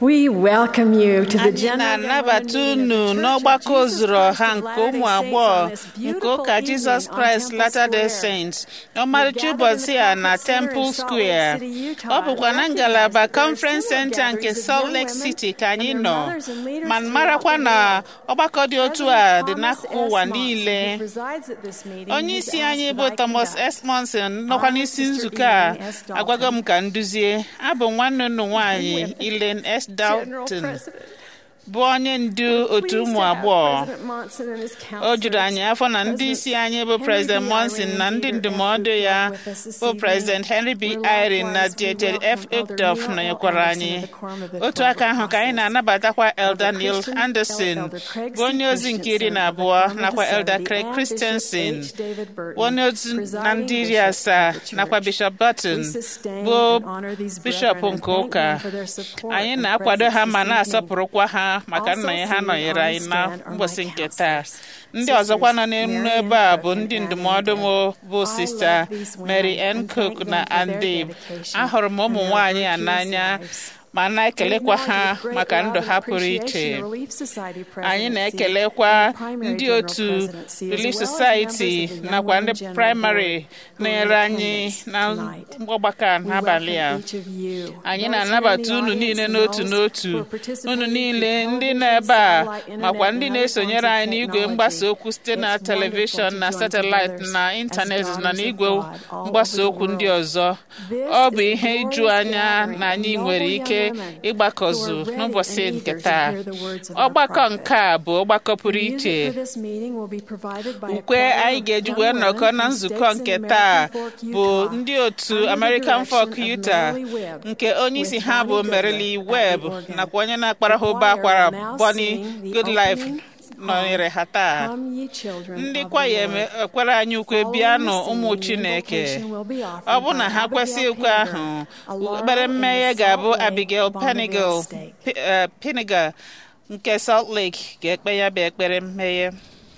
We welcome you to the anyị General na-anabata Meeting unu of the Church n'ọgbakọ of Jesus ozuru ọha Christ of nke ụmụ Latter-day agbọghọ Saints on this nke beautiful ụka jizọs evening on kraịst Temple Latter-day Square. Saints We ọmarịcha gathered in ụbọchị the a na conference center in temple Salt square Lake City, Utah, ọ bụkwa na and ngalaba recognized that there are conference similar center nke gatherings of salt young lake women city ka anyị and their nọ mothers and leaders ma throughout marakwa the na world. ọgbakọ dị otu a President dị Thomas n'akụkụ S. ụwa Monson, niile who presides at this meeting, onye has isi asked anyị that bụ I thomas conduct. s monson nọkwa I, n'isi Sister nzukọ a Elaine S. Dalton, agwago m ka m duzie abụ nwanne unu nwaanyị women, Elaine S. General Dalton President. bụ onye ndu otu Pleased ụmụ to have agbọghọ President Monson and his o juru anyị afọ na ndị counselors, isi anyị bụ Henry President B. Monson Irene na and ndị Peter F. ndụmọdụ ya Uchtdorf with us this bụ evening. President Henry B. We're Irene na likewise, we Dieter F. welcome Elder Uchtdorf Neil L. nọnyekwara Anderson anyị of the Quorum of the otu Twelve aka ahụ ka anyị Apostles. na-anabatakwa Elder Elder Neil Christian- Anderson Elder Craig bụ onye C. ozi nke iri Christensen na of the abụọ Quorum of the nakwa Elder Seventy, Craig and Christensen Bishop H. David Burton, bụ onye ozi na presiding ndị iri bishop asaa of the church. nakwa Bishop Burton We sustain bụ and honor these bishọp brethren and nke thank ụka them for their support anyị and na-akwado ha presence ma this na-asọpụrụkwa ha maka Also nnọnye ha sitting nọnyere on anyị the na stand are mbọsị my nke taa counselors, ndị ọzọkwa nọ Sisters n'elu Mary ebe Ann a Cook bụ and ndị Annie ndụmọdụ m Deb. bụ I sista love these women Mary Ann and Cook thank na them for their Andy dedication ahụrụ m ụmụ and their nwaanyị a virtuous n'anya lives. ma na-ekelekwa We ha acknowledge with great maka love ndụ and ha pụrụ appreciation iche the Relief Society anyị presidency na-ekelekwa and primary ndị general otu presidency, as Relief well as Society members of the Young nakwa Women ndị General praịmarị Board who are in na-enyere anyị attendance na tonight. mgbọgbakọ a We n'abalị a welcome each of you, anyị those na-anabata here in unu the niile audience n'otu and n'otu those who are participating unu through niile ndị television, nọ ebe a satellite, makwa internet, ndị and other na-esonyere forms of anyị n'igwe technology. mgbasa okwu site na It's telivishọn wonderful na to join satellite together na as ịntanetị na daughters of n'igwe God all mgbasa over the okwu ndị world. ọzọ This ọ is bụ a ihe iju glorious anya gathering na of anyị noble nwere young ike women ịgbakọzu who are ready n'ụbọchị and nke eager to taa hear the words of our ọgbakọ prophet. nke a bụ ọgbakọ pụrụ The iche music for this meeting will be provided by a ukwe choir anyị of ga-eji young wee women nnọkọ na from nzukọ states in nke American taa Fork, bụ Utah, ndị otu under the American Folk direction of Utah Merrily Webb, nke onye isi with ha bụ Bonnie Merrily Goodlife at Webb the organ. nakwa onye na-akpara ha The ụba choir akwara will now Bonnie sing the Goodlife opening nọnyere ha taa Come ye children ndị of the kwaya Lord. ekwere anyị ukwe Following bịanụ the ụmụ singing, Chineke invocation will be offered ọ bụ na by ha Abigail kwesị ukwe ahụ Penninger, a laurel ekpere in the mmeghe Salt ga-abụ Lake Abigail Bonneville Penigal State. P- eh, Penigal nke Salt Lake ga-ekpe ya bụ ekpere mmeghe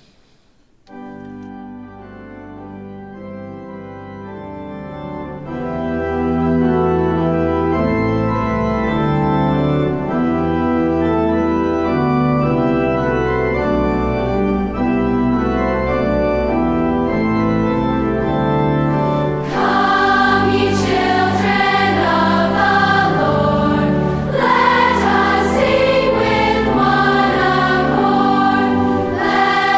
Come, ye children of the Lord, let us sing with one accord. Let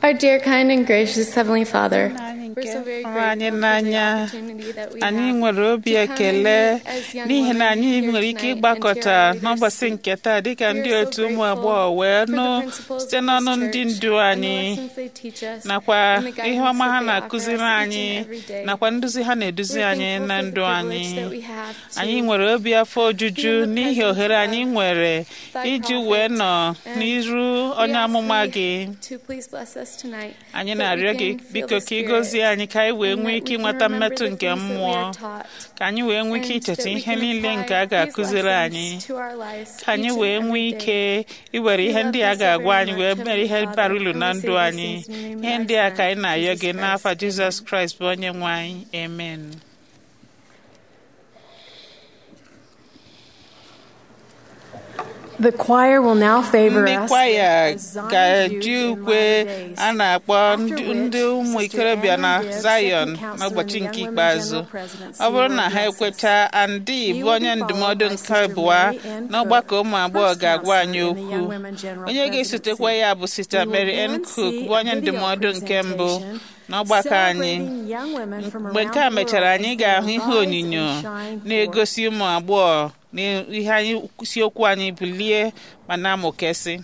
Our dear, kind, and gracious Heavenly Father, Nna anyị we're nke so very hụrụ anyị grateful for the n'anya opportunity that we anyị have nwere obi to come ekele and meet as young n'ihi na women anyị here nwere ike tonight ịgbakọta and hear our n'ụbọchị leaders nke taa dịka We ndị are so otu ụmụ grateful agbọghọ wee for the nụ principles site of n'ọnụ this ndị church ndu and the anyị lessons they teach us nakwa and the guidance ihe ọma ha that they offer na-akụziri us each anyị and every day. nakwa nduzi ha na-eduzi We're anyị thankful na for the ndụ anyị privilege that we have to anyị nwere obi afọ ojuju be in the n'ihi presence ohere anyị of nwere thy iji prophet. wee nọ And n'iru We onye ask amụma thee gị to please bless us tonight, anyị that na-arịọ we gị can feel biko the ka ị Spirit gọzie anyị ka anyị wee and nwee that ike we can ịnweta remember mmetụ the nke things that we mmụọ are taught. ka anyị wee nwee ike and icheta that we ihe can niile apply nke a these ga-akụziri lessons anyị to our lives ka anyị each and wee every nwee day. ike iwere We ihe love ndị thee a so ga-agwa very anyị much, wee mere Heavenly ihe Father, bara uru and na we ndụ say these anyị things in the name of ihe thy ndị a Son, ka anyị na-ayọ Jesus gị n'afa Christ. Jizọs Amen. Kraịst bụ onye nwe anyị amen The choir will now favor ndị us kwaya with Zion's ga-eji Youth in ukwe Latter Days. a na-akpọ After ndị which, ndị ụmụ Sister ikorobịa na Anna Gibbs, Zion second counselor n'ụbọchị in the nke Young Women ikpeazụ General Presidency, ọ bụrụ na will ha address us. ekweta Andy He bụ will onye be ndụmọdụ followed by nke Sister abụọ Mary Ann n'ọgbakọ Cook, ụmụ agbọghọ first ga-agwa counselor anyị in the Young okwu Women General onye ga-esotekwa Presidency. ya bụ Sista We will Mary Ann then Cook see bụ a onye video ndụmọdụ nke mbụ presentation n'ọgbakọ anyị celebrating young women from mgbe around nke a the mechara world anyị as they ga-ahụ ihe rise onyonyo and shine forth. na-egosi ụmụ agbọghọ na ihe anyị isiokwu anyị bulie ma na-amụkesị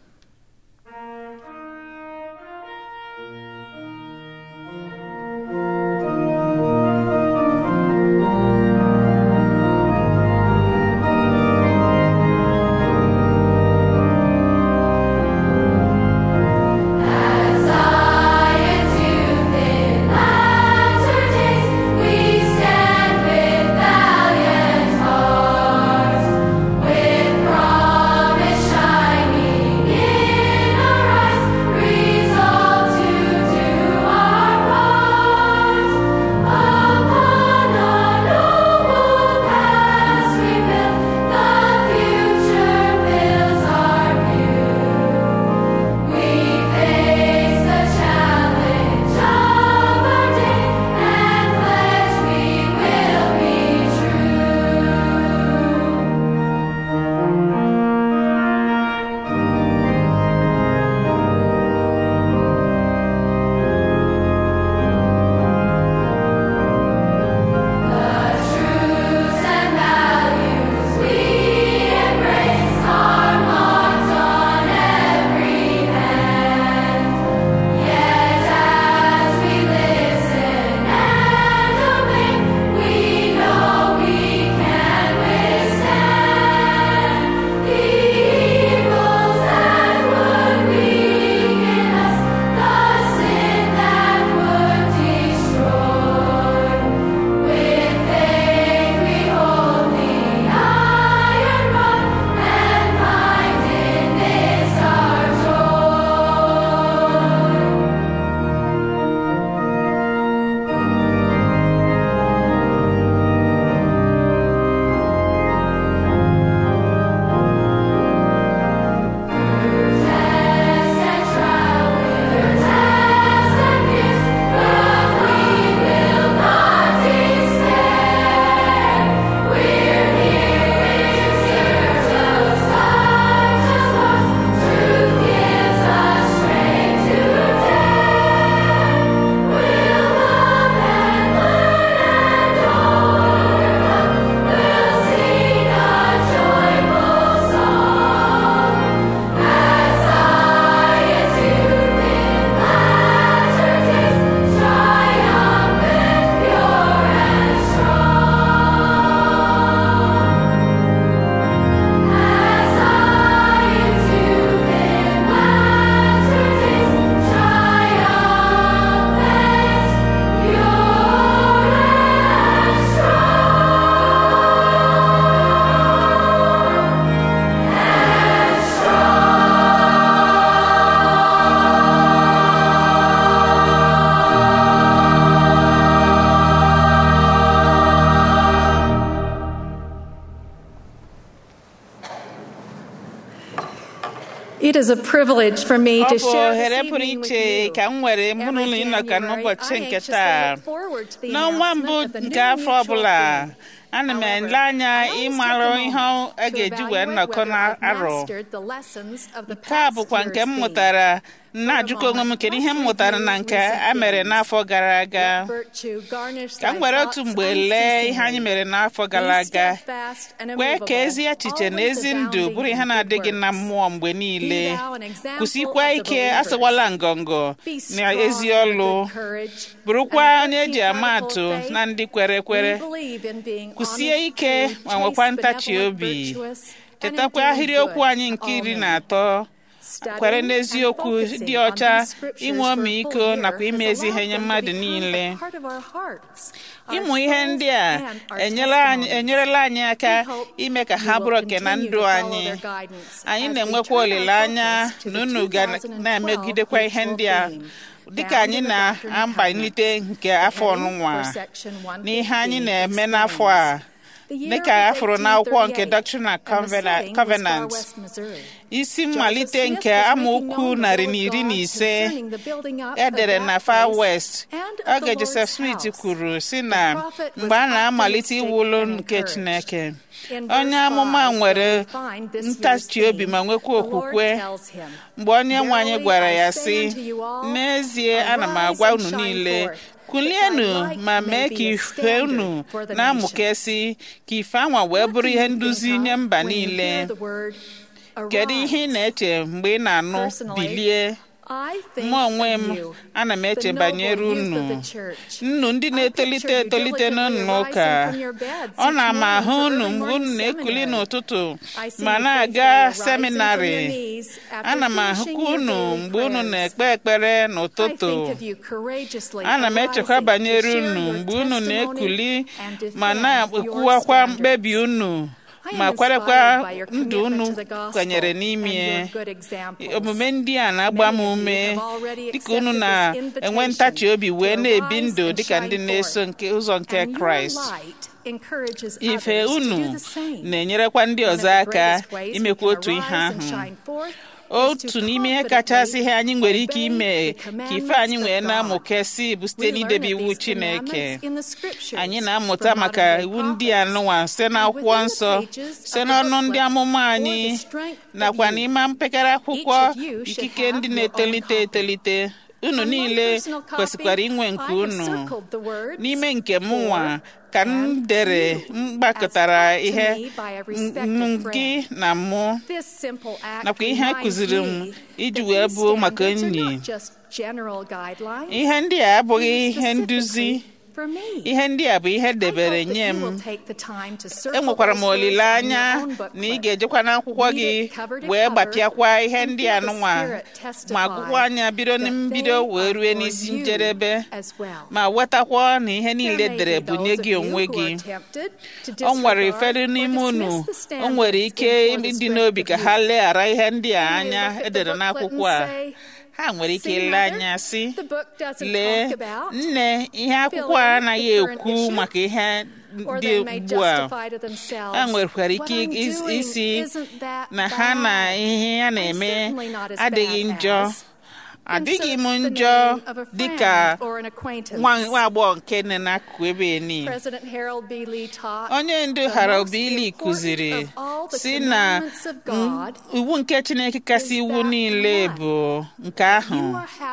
Zion's youth in latter days, we stand with valiant hearts, with promise shining in our eyes, resolved to do our part. Upon our noble past we build, the future fills our view. We face the challenge of our day and pledge we will be true. The truths and values we embrace are marked on every hand. Yet as we listen and obey, we know we can withstand the evils that would weaken us, the sin that would destroy. With faith we hold the iron rod and find in this our joy. Test and trial, we'll test and pierce, but we will not despair. We're here in search of such a source. Truth gives us strength to dare. We'll love and learn and overcome. We'll sing a joyful song. As Zion's youth in latter days, triumphant, pure and strong. As Zion's youth in latter days, triumphant, pure and strong. It is a privilege for me ọ to bụ share ohere this pụrụ evening with iche you. ka m nwere mụ na ụlọ Every ịnọka January, n'ụbọchị I nke anxiously taa look forward to the n'ọnwa mbụ announcement of the nke new afọ mutual ọbụla fund. ana m However, ele anya I always ịmara take a ihe moment a to ga-eji wee evaluate nnọkọ whether I've n'arọ mastered the lessons of the nke a past bụkwa nke year's m theme. mụtara na-ajụkwa onwe m kedu ihe m mụtara na nke a mere n'afọ gara aga ka m were otu mgbe lee ihe anyị mere n'afọ gara aga kwee ka ezi echiche na ezi ndụ bụrụ ihe na-adịghị na mmụọ mgbe niile kwụsịkwa ike asịwala ngọngọ na ezi ọlụ bụrụkwa onye eji ama atụ na ndị kwere ekwere kwụsie ike ma nwekwa ntachi obi chetakwa ahịrịokwu anyị nke iri na atọ kwere n'eziokwu dị ọcha inwe ọmịiko nakwa ime ezi ihe nye mmadụ niile ịmụ ihe ndị a enyerela anyị aka ime ka ha bụrụ oke na ndụ anyị anyị na-enwekwa olileanya na unu ga na-emegidekwa ihe ndị a dịka anyị na-ambalite nke afọ ọnụnwa na ihe anyị na-eme n'afọ a dịka a fụrụ n'akwụkwọ nke Doctrine and Covenant isi mmalite nke amaokwu narị na iri na ise edere na Far West oge Joseph Smith kwuru si na mgbe a na-amalite iwu ụlọ nke Chineke onye amụma nwere ntachi obi ma nwekwa okwukwe mgbe onye nwe anyị gwara ya sị n'ezie ana m agwa unu niile kulienu ma mee ka ife unu na-amụkesị ka ife anwa wee bụrụ ihe nduzi nye mba niile kedu ihe ị na-eche mgbe ị na-anụ bilie mụ onwe m ana m eche banyere unu nnu ndị na-etolite etolite n'ụlọ ụka ọ na-ama ahụ unu mgbe unu na-ekuli n'ụtụtụ ma na-aga seminarị ana m ahụkwa unu mgbe unu na-ekpe ekpere n'ụtụtụ ana m echekwa banyere unu mgbe unu na-ekuli ma na-ekwuwakwa mkpebi unu ma kwerekwa ndụ unu kwenyere n'ime omume ndị a na-agba m ume dịka unu na-enwe ntachi obi wee na-ebi ndụ dịka ndị na-eso nke ụzọ nke kraịst ife unu na-enyerekwa ndị ọzọ aka imekwa otu ihe ahụ otu n'ime ihe kachasị ihe anyị nwere ike ime ka ife anyị nwee na-amụkesị bụ site n'idebe iwu Chineke anyị na-amụta maka iwu ndị a nụwa site n'akwụkwọ nsọ site n'ọnụ ndị amụma anyị nakwa n'ime mpekere akwụkwọ ikike ndị na-etolite etolite unu niile kwesịkwara inwe nke unu n'ime nke mụnwa ka m dere mgbakọtara ihe gị na mụ nakwa ihe a kụziri m iji wee bụ maka enyi ihe ndị a abụghị ihe nduzi ihe ndị a bụ ihe debere nye m enwekwara m olileanya na ị ga-ejekwa n'akwụkwọ gị wee gbapịakwa ihe ndị a nụnwa ma akwụkwọ anya bido na mbido wee rue n'isi njedebe ma wetakwa na ihe niile dere bụ nye gị onwe gị o nwere ụfọdụ n'ime unu o nwere ike ịdị n'obi ka ha leghara ihe ndị a anya edere n'akwụkwọ a ha nwere ike ile anya sị lee nne ihe akwụkwọ a anaghị ekwu maka ihe dị ugbu a ha nwekwara ike isi na ha na ihe ya na-eme adịghị njọ adịghị m njọ dịka nwa agbọghọ nke nne n'akụkụ ebe ni onye ndu Harold Bailey kụziri si na iwu nke Chineke kasị iwu niile bụ nke ahụ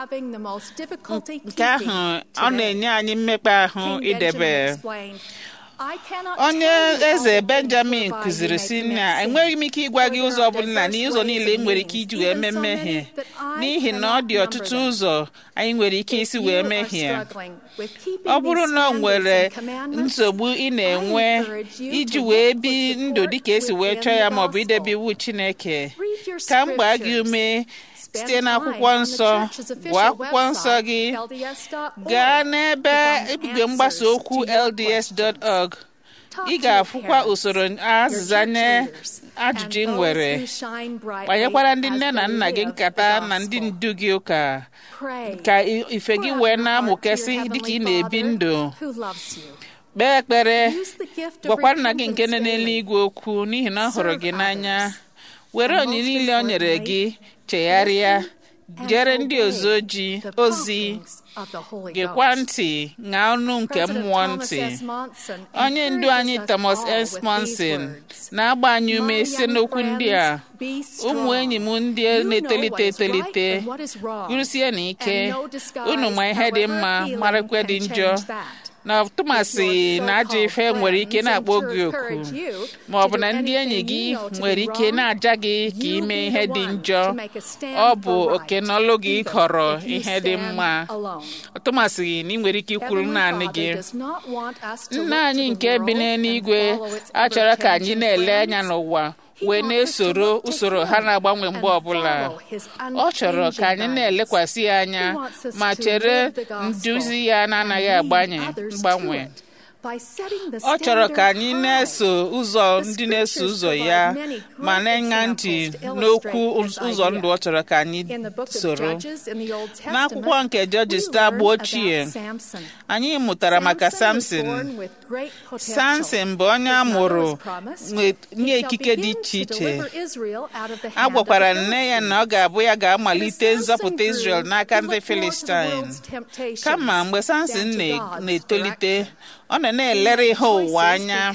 nke ahụ ọ na-enye anyị mmekpa ahụ idebe onye eze benjamin kụziri si na enweghị m ike ịgwa gị ụzọ ọbụla na ụzọ niile ị nwere ike iji wee mee mmehie n'ihi na ọ dị ọtụtụ ụzọ anyị nwere ike isi wee mehie ọ bụrụ na ọ nwere nsogbu ị na-enwe iji wee bi ndụ dịka esi wee chọọ ya maọbụ idebe iwu chineke ka m gbaa gị ume site n'akwụkwọ nsọ gụọ akwụkwọ nsọ gị gaa n'ebe igwe mgbasa okwu lds.org ị ga-afụkwa usoro azịza nye ajụjụ ị nwere kpanyekwara ndị nne na nna gị nkata na ndị ndu gị ụka ka ife gị wee na-amụkesị dịka ị na-ebi ndụ kpee ekpere gwakwa nna gị nke nọ n'eluigwe okwu n'ihi na ọ hụrụ gị n'anya were onyinye niile o nyere gị chegharịa jere ndị ozi ojii ozi gekwa ntị ṅaa ọnụ nke mmụọ ntị onye ndu anyị Thomas S. Monson na-agba anyị ume site n'okwu ndị a ụmụ enyi m ndị na-etolite etolite gurusie na ike unu ma ihe dị mma marakwa dị njọ na tụmasị na ajọ ife nwere ike na-akpọ gị oku ma ọ bụ na ndị enyi gị nwere ike na-aja gị ka ime ihe dị njọ ọ bụ oke n'ọlụ gị họrọ ihe dị mma tụmasị na ị nwere ike ikwuru naanị gị nna anyị nke bi n'eluigwe achọrọ ka anyị na-ele anya n'ụwa wee na-esoro usoro ha na-agbanwe mgbe ọbụla ọ chọrọ ka anyị na-elekwasị ya anya ma chere nduzi ya na-anaghị agbanye mgbanwe ọ chọrọ ka anyị na-eso ụzọ ndị na-eso ụzọ ya ma na-enye ntị n'okwu ụzọ ndụ ọ chọrọ ka anyị soro n'akwụkwọ nke Judges agba ochie anyị mụtara maka Samson Samson bụ onye a mụrụ nye ikike dị iche iche a gwakwara nne ya na ọ ga-abụ ya ga-amalite nzọpụta Israel n'aka ndị Filistin kama mgbe Samson na-etolite ọ nọ na-elere ihe ụwa anya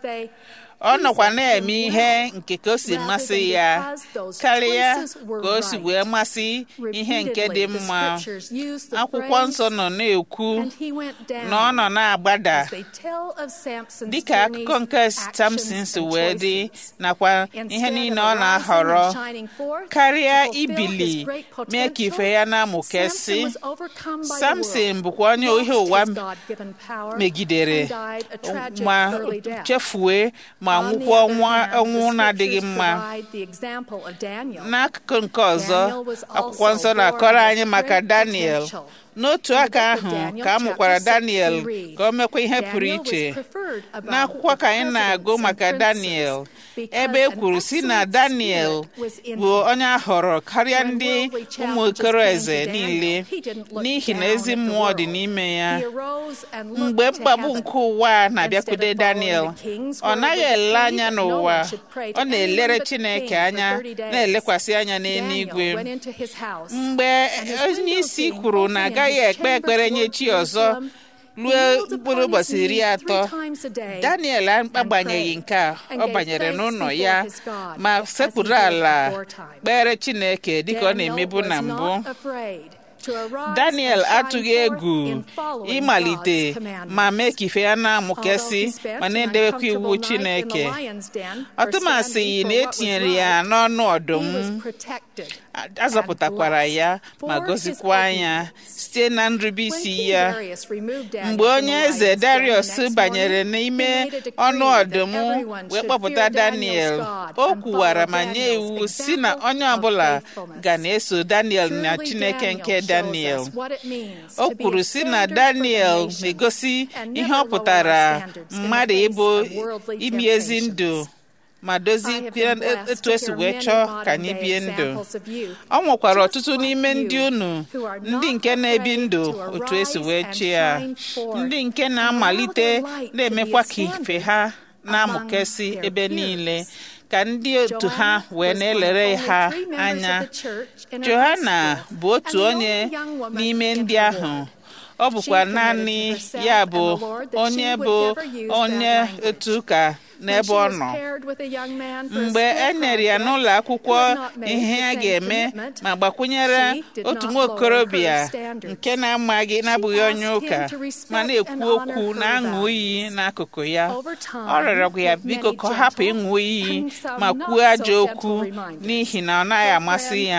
ọ nọkwa na-eme ihe nke ka o si masị ya karịa ka o si wee masị ihe nke dị mma akwụkwọ nsọ nọ na-ekwu na ọ nọ na-agbada dịka akụkọ nke Samson si wee dị nakwa ihe niile ọ na-ahọrọ karịa ibili mee ka ife ya na-amụkesị Samson bụkwa onye ihe ụwa megidere ma chefue ma nwụkwa ọnwụ na-adịghị mma n'akụkụ nke ọzọ akwụkwọ nsọ na-akọrọ anyị maka Daniel n'otu aka ahụ ka a mụkwara Daniel ka o mekwa ihe pụrụ iche n'akwụkwọ ka anyị na-agụ maka Daniel ebe e kwuru si na Daniel bụ onye a họrọ karịa ndị ụmụ okoro eze niile n'ihi na ezi mmụọ dị n'ime ya mgbe mkpagbu nke ụwa na-abịakwude Daniel ọ naghị ele anya n'ụwa ọ na-elere Chineke anya na-elekwasị anya n'eluigwe mgbe onye isi kwuru na agaghị ekpe ekpere nye chi ọzọ ruo mkpụrụ ụbọchị iri atọ Daniel agbanyeghị nke a ọ banyere n'ụlọ ya ma sekpuru ala kpere Chineke dịka ọ na-emebu na mbụ Daniel atụghị egwu ịmalite ma mee ka ife ya na-amụkesị ma na-edewekwa iwu Chineke ọtụmasị na etinyere ya n'ọnụ ọdụm azọpụtakwara ya ma gozikwa ya site na nrubeisi ya mgbe onye eze Darius banyere n'ime ọnụ ọdụm wee kpọpụta Daniel o kwuwara ma nye iwu si na onye ọbụla ga na-eso Daniel na Chineke nke Daniel o kwuru si na Daniel na-egosi ihe ọ pụtara mmadụ ịbụ imi ezi ndụ ma dozie etu esi wee chọọ ka anyị bie ndụ ọ nwekwara ọtụtụ n'ime ndị unu ndị nke na-ebi ndụ otu esi wee chi ya ndị nke na-amalite na-emekwa ka ife ha na-amụkesị ebe niile ka ndị otu ha wee na-elere ha anya Johanna bụ otu onye n'ime ndị ahụ ọ bụkwa naanị ya bụ onye bụ onye otu ụka n'ebe ọ nọ mgbe e nyere ya n'ụlọ akwụkwọ ihe a ga-eme ma gbakwunyere otu nwa okorobịa nke na-amaghị na-abụghị onye ụka ma na-ekwu okwu na-aṅụ iyi n'akụkụ ya ọ rịọrọ ya biko ka ọ hapụ ịṅụ iyi ma kwuo ajọ okwu n'ihi na ọ naghị amasị ya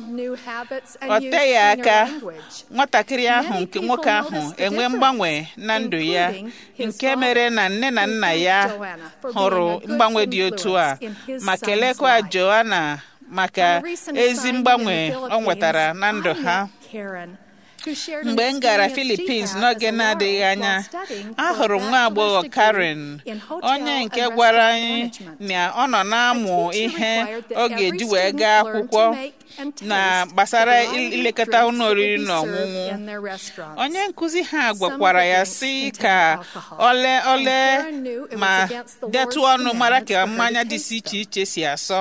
ọ teghị aka nwatakịrị ahụ nke nwoke ahụ enwe mgbanwe na ndụ ya nke mere na nne na nna ya hụrụ mgbanwe dị otu a ma kelekwa Joanna maka ezi mgbanwe ọ nwetara na ndụ ha mgbe m gara Philippines n'oge na-adịghị anya ahụrụ m nwa agbọghọ Karen onye nke gwara anyị na ọ nọ na-amụ ihe ọ ga-eji wee gaa akwụkwọ na gbasara ilekọta ụlọ oriri na ọṅụṅụ onye nkụzi ha gwakwara ya sị ka ole ole ma detụ ọnụ mara ka mmanya dị iche iche si asọ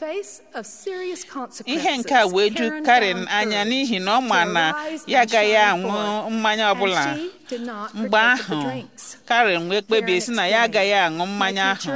ihe nke a wee ju Karen anya n'ihi na ọ ma na ya agaghị aṅụ mmanya ọbụla mgbe ahụ Karen wee kpebie si na ya agaghị aṅụ mmanya ahụ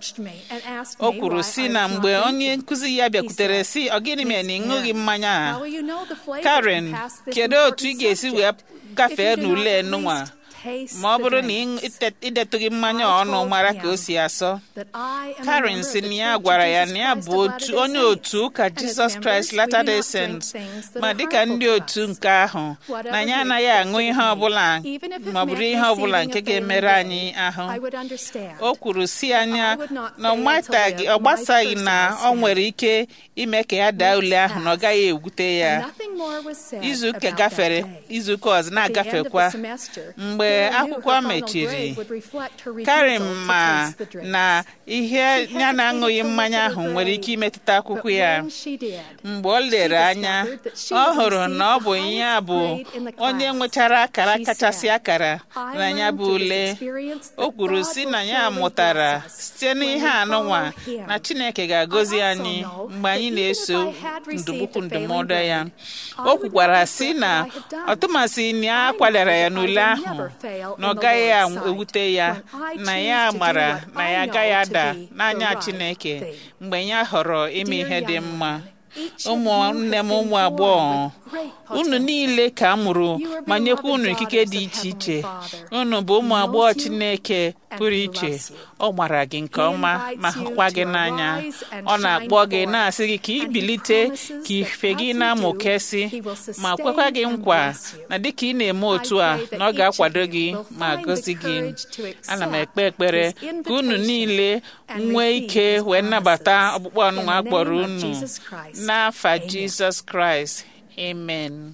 o kwuru si na mgbe onye nkụzi ya bịakwutere si ọ gịnị mere na ịṅụghị mmanya a Karen kedu otu ị ga-esi wee gafee n'ule nụnwa ma ọ bụrụ na idetụghị mmanya ọnụ mara ka o si asọ Karen si na ya gwara ya na ya bụ otu onye otu ụka Jesus Christ Latter-day Saints ma dịka ndị otu nke ahụ na ya anaghị aṅụ ihe ọbụla ma ọ bụrụ ihe ọbụla nke ga-emere anyị ahụ o kwuru si anya na ọ gbasaghị na ọ nwere ike ime ka ya daa ule ahụ na ọ gaghị egwute ya izuụka gafere izuụka ọzọ na-agafekwa mgbe akwụkwọ mechiri Karen ma na ihe ya na-aṅụghị mmanya ahụ nwere ike imetụta akwụkwọ ya mgbe ọ lere anya ọ hụrụ na ọ bụ ya bụ onye nwechara akara kachasị akara na ya bụ ule o kwuru si na ya mụtara site n'ihe anụnwa na Chineke ga-agọzi anyị mgbe anyị na-eso ndụbụkwu ndụmọdụ ya o kwukwara si na ọtụmasị na ya kwadara ya n'ule ahụ na ọ gaghị ewute ya na ya mara na ya agaghị ada n'anya Chineke mgbe ya họrọ ime ihe dị mma ụmụnne m ụmụ agbọghọ unu niile ka a mụrụ ma nyekwa unu ikike dị iche iche unu bụ ụmụ agbọghọ Chineke pụrụ iche ọ gbara gị nke ọma ma hụkwa gị n'anya ọ na-akpọ gị na-asị gị ka ị bilite ka ife gị na-amụkesị ma kwekwa gị nkwa na dịka ị na-eme otu a na ọ ga-akwado gị ma gọzi gị ana m ekpe ekpere ka unu niile nwee ike wee nnabata ọkpụkpọ ọnụnwa akpọrọ unu n'afa Jizọs Kraịst amen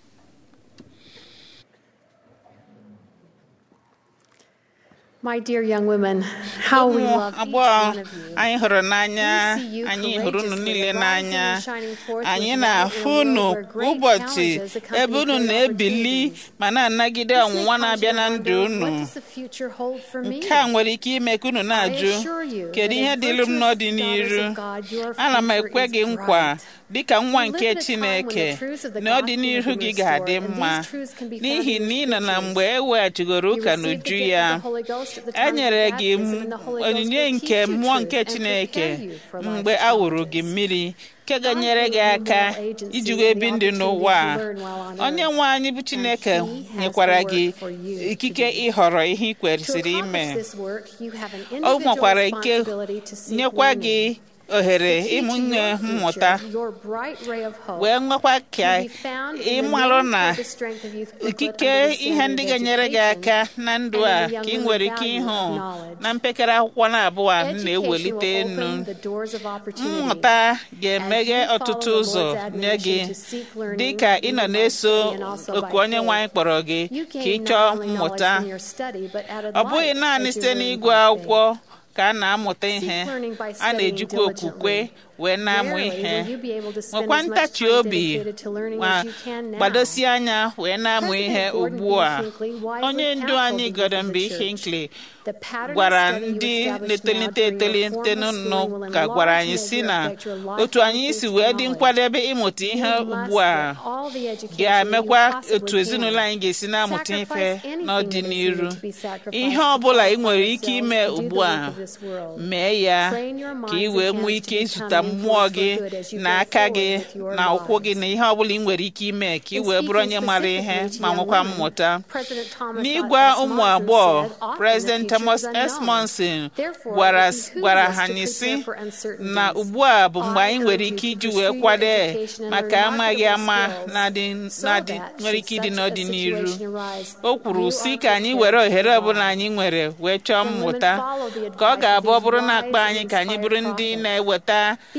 My dear young women, how we ụmụ love each agbọghọ one of you. anyị hụrụ n'anya We see you anyị hụrụ unu courageously niile rising n'anya and shining forth anyị with na-afụ light in a unu world where great ụbọchị challenges accompany ebe unu great na-ebili opportunities. ma na-anagide This may ọnwụnwa cause na-abịa you to na ndụ wonder, unu What does the future hold for me? nke a nwere ike ime ka unu na-ajụ assure you kedu that ihe as dịlụ m virtuous n'ọdịnihu daughters of God, your ana m future ekwe is gị nkwa bright. dịka nwa We nke live in a time when the Chineke truths of the na gospel ọdịnihu have gị been ga-adị restored, and mma these truths can be found n'ihi in na the ị nọ na scriptures. mgbe e weghachigoro You ụka received the n'uju gift ya of the Holy Ghost at the time e of nyere your gị baptism, and the Holy Ghost onyinye will nke teach you mmụọ truth nke and Chineke prepare you for life's mgbe a wụrụ gị challenges. mmiri nke ga-enyere God gị gave you aka moral agency iji and wee the bi ndụ opportunity n'ụwa a. to learn while on onye earth. nwe anyị bụ Chineke And he has nyekwara the gị work for you to ikike do. ịhọrọ ihe ị To kwesịrị ime accomplish this work, you have an o individual nwekwara ike responsibility to seek nyekwa learning. gị ohere The key ịmụ to nye your mmụta future, your bright ray of hope, wee nwekwa ka can be found in the ịmarụ new na Purpose Strength of Youth booklet ikike under the ihe standard ndị of ga-enyere gị education aka na ndụ and a in the young ka ị women nwere ike value ịhụ of knowledge. na mpekere akwụkwọ na-abụọ a m Education na-ewelite will enu open the doors of opportunity. mmụta ga-emeghe As you ọtụtụ follow the ụzọ Lord's nye gị admonition to seek learning, dị ka ị nọ you na-eso by study and also oku by onye nwe anyị faith. kpọrọ gị You ka ị gain chọọ not only knowledge mmụta from your study, but added ọ bụghị life naanị as you site learn n'ịgụ by faith. akwụkwọ ka a na-amụta ihe learning by a studying na-ejikwa okwukwe diligently. wee na-amụ Rarely ihe will you be able to spend nwekwa as much ntachi time obi dedicated to learning ma as you can now. gbadosi anya wee na-amụ President ihe Gordon ugbu B. a Hinckley wisely onye ndu counseled anyị the youth Gordon of B. the church. Hinckley The pattern of gwara study you ndị establish na-etolite now during your etolite formal nụ schooling will ka in gwara large anyị si measure na affect your lifelong otu anyị si wee dị knowledge. nkwadebe ịmụta ihe You must ugbu a get all the education ga-emekwa you possibly otu ezinụlọ can. anyị ga-esi na-amụta ife Sacrifice anything that is n'ọdịnihu needed to be sacrificed ihe to ọ bụla ị qualify nwere ike yourselves ime to do the ugbu work a of this world. mee ya Train your ka ị minds wee and nwee hands ike to ịzụta become mmụọ influenced gị for good as you na go aka forward gị with your na ụkwụ gị lives. na ihe ọ bụla ị nwere ike ime ka ị In wee bụrụ onye speaking mara ihe specifically to ma young nwekwa women, mmụta President Thomas n'ịgwa S. ụmụ Monson agbọghọ said, "Often the President future Thomas is S. unknown. Monson Therefore, gwara it behooves gwara us ha to anyị prepare sị for uncertainties. na ugbu a bụ mgbe I anyị nwere urge ike you to iji pursue wee your kwado education and maka learn amaghị marketable ama skills na-adị so na-adị that nwere should ike ịdị such a n'ọdịnihu situation arise, o kwuru you si are ka anyị prepared were to ohere ọbụla provide. anyị nwere wee chọọ When women mmụta follow the ka ọ advice of ga-abụ ọ these bụrụ na wise akpa and anyị ka anyị bụrụ inspired ndị prophets, na-eweta These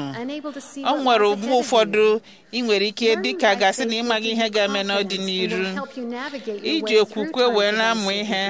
unu unable to see o what nwere lies mgbe ahead of ụfọdụ you. ị nwere ike Learning dịka by gasị na faith ịmaghị will ihe give you ga-eme confidence and n'ọdịnihu will help you navigate your iji way through okwukwe times wee of na-amụ ihe uncertainty.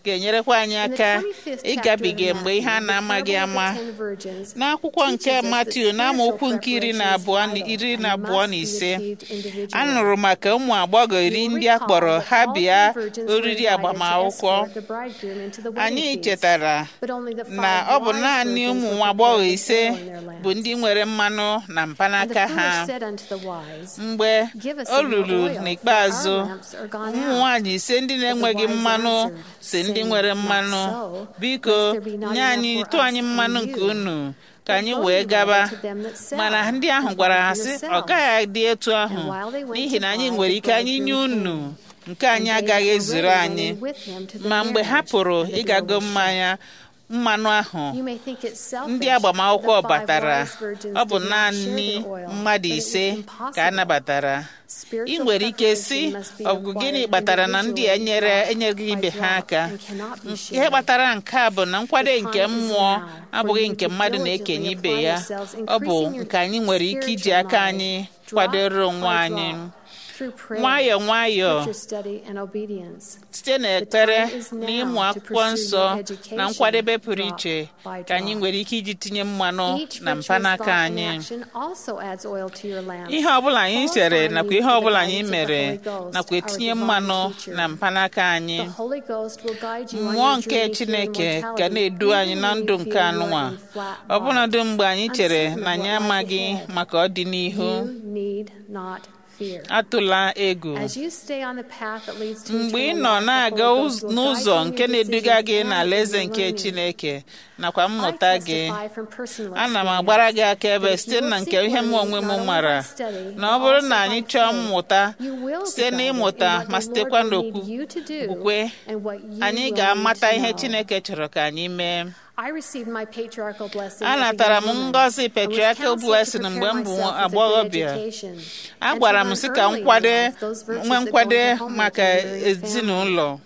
ga-enyerekwa anyị In the aka 25th ịgabiga chapter of mgbe ihe a Matthew, na-amaghị the parable ama of the ten virgins n'akwụkwọ nke teaches us that Matiu n'amaokwu spiritual nke iri na preparation is abụọ na vital iri and na abụọ must na be ise achieved individually. a nụrụ maka ụmụ agbọghọ iri You will ndị a recall kpọrọ that ha all bịa three virgins were oriri invited to agbamakwụkwọ escort the bridegroom into the wedding anyị feast. chetara But only the five na ọ bụ wise naanị virgins ụmụ were nwa agbọghọ prepared with ise oil in their lamps. bụ ndị nwere mmanụ na And the mpanaka ha foolish said unto the wise, mgbe Give us o some more ruru oil, for n'ikpeazụ our lamps are gone ụmụ out. nwaanyị ise ndị na-enweghị wise mmanụ answered, si ndị saying, nwere Not mmanụ so, biko lest there be not nye enough anyị for tụ us anyị and mmanụ you. nke unu ka But anyị go wee ye gaba rather to them that sell, mana ndị ahụ and gwara buy ha for sị ọ yourselves. gaghị adị etu ahụ And while they went n'ihi to na anyị buy, nwere the ike anyị nye bridegroom unu came. nke anyị And they agaghị that were ezuru ready anyị went with him to the ma mgbe ha marriage, pụrụ and the door ịgago was shut. mmanya mmanụ ahụ You may think it selfish ndị agbamakwụkwọ that the five batara wise virgins ọ bụ did not naanị share their oil, mmadụ but it was ise ka a impossible. nabatara ị Spiritual nwere ike si preparation must be ọ bụ gịnị acquired kpatara na ndị a nyere individually, enyeghị drop ibe by ha drop, aka and cannot be ihe shared. kpatara nke a bụ na nkwado The nke time is mmụọ now for abụghị you nke to mmadụ diligently na-ekenye ibe apply ya yourselves, ọ bụ increasing your nke anyị nwere ike iji spiritual aka knowledge, anyị drop kwadoro by onwe anyị drop, through prayer, nwayọọ nwayọọ scripture study, and obedience. site n'ekpere The time is na ịmụ now to akwụkwọ pursue nsọ your education, na nkwadebe pụrụ drop iche by ka anyị drop. nwere ike iji tinye mmanụ Each na virtuous mpanaka thought and anyị action also adds oil to your lamps. ihe ọbụla anyị chere Qualifying nakwa you ihe for the ọbụla anyị guidance of the mere Holy Ghost, nakwa our etinye divine mmanụ teacher. na mpanaka anyị The Holy Ghost will guide you on mmụọ your nke journey to chineke immortality, ga na-edu anyị even na when ndụ you nke feel you anụnwa are in flat ọbụnadụ bottom. mgbe anyị chere Uncertain na of anyị what lies amaghị ahead. maka ọdịnihu You need not fear. atụla egwu As you stay on the path that leads to mgbe ị eternal nọ life, the na-aga Holy ụz- Ghost will guide n'ụzọ you in nke your na-eduga gị decisions and n'alaeze in your nke learning. chineke nakwa I mmụta gị testify from personal ana m experience agbara gị akaebe that if site you will na seek nke ihe m learning onwe m not only mara by study, na ọ but bụrụ also na by anyị chọọ faith, mmụta you will be site guided n'ịmụta in what ma the sitekwa Lord will need n'okwu you to do okwukwe and what you anyị will ga-amata need to ihe know. chineke chọrọ ka anyị mee I received my patriarchal blessing as a anatara young m woman ngọzi and was patriarchal counseled to blessing prepare mgbe m bụ myself with a good agbọghọbịa education a and to gwara m learn sị ka m early in kwade life those virtues nwee that go nkwade into home maka life and rearing family. ezinụlọ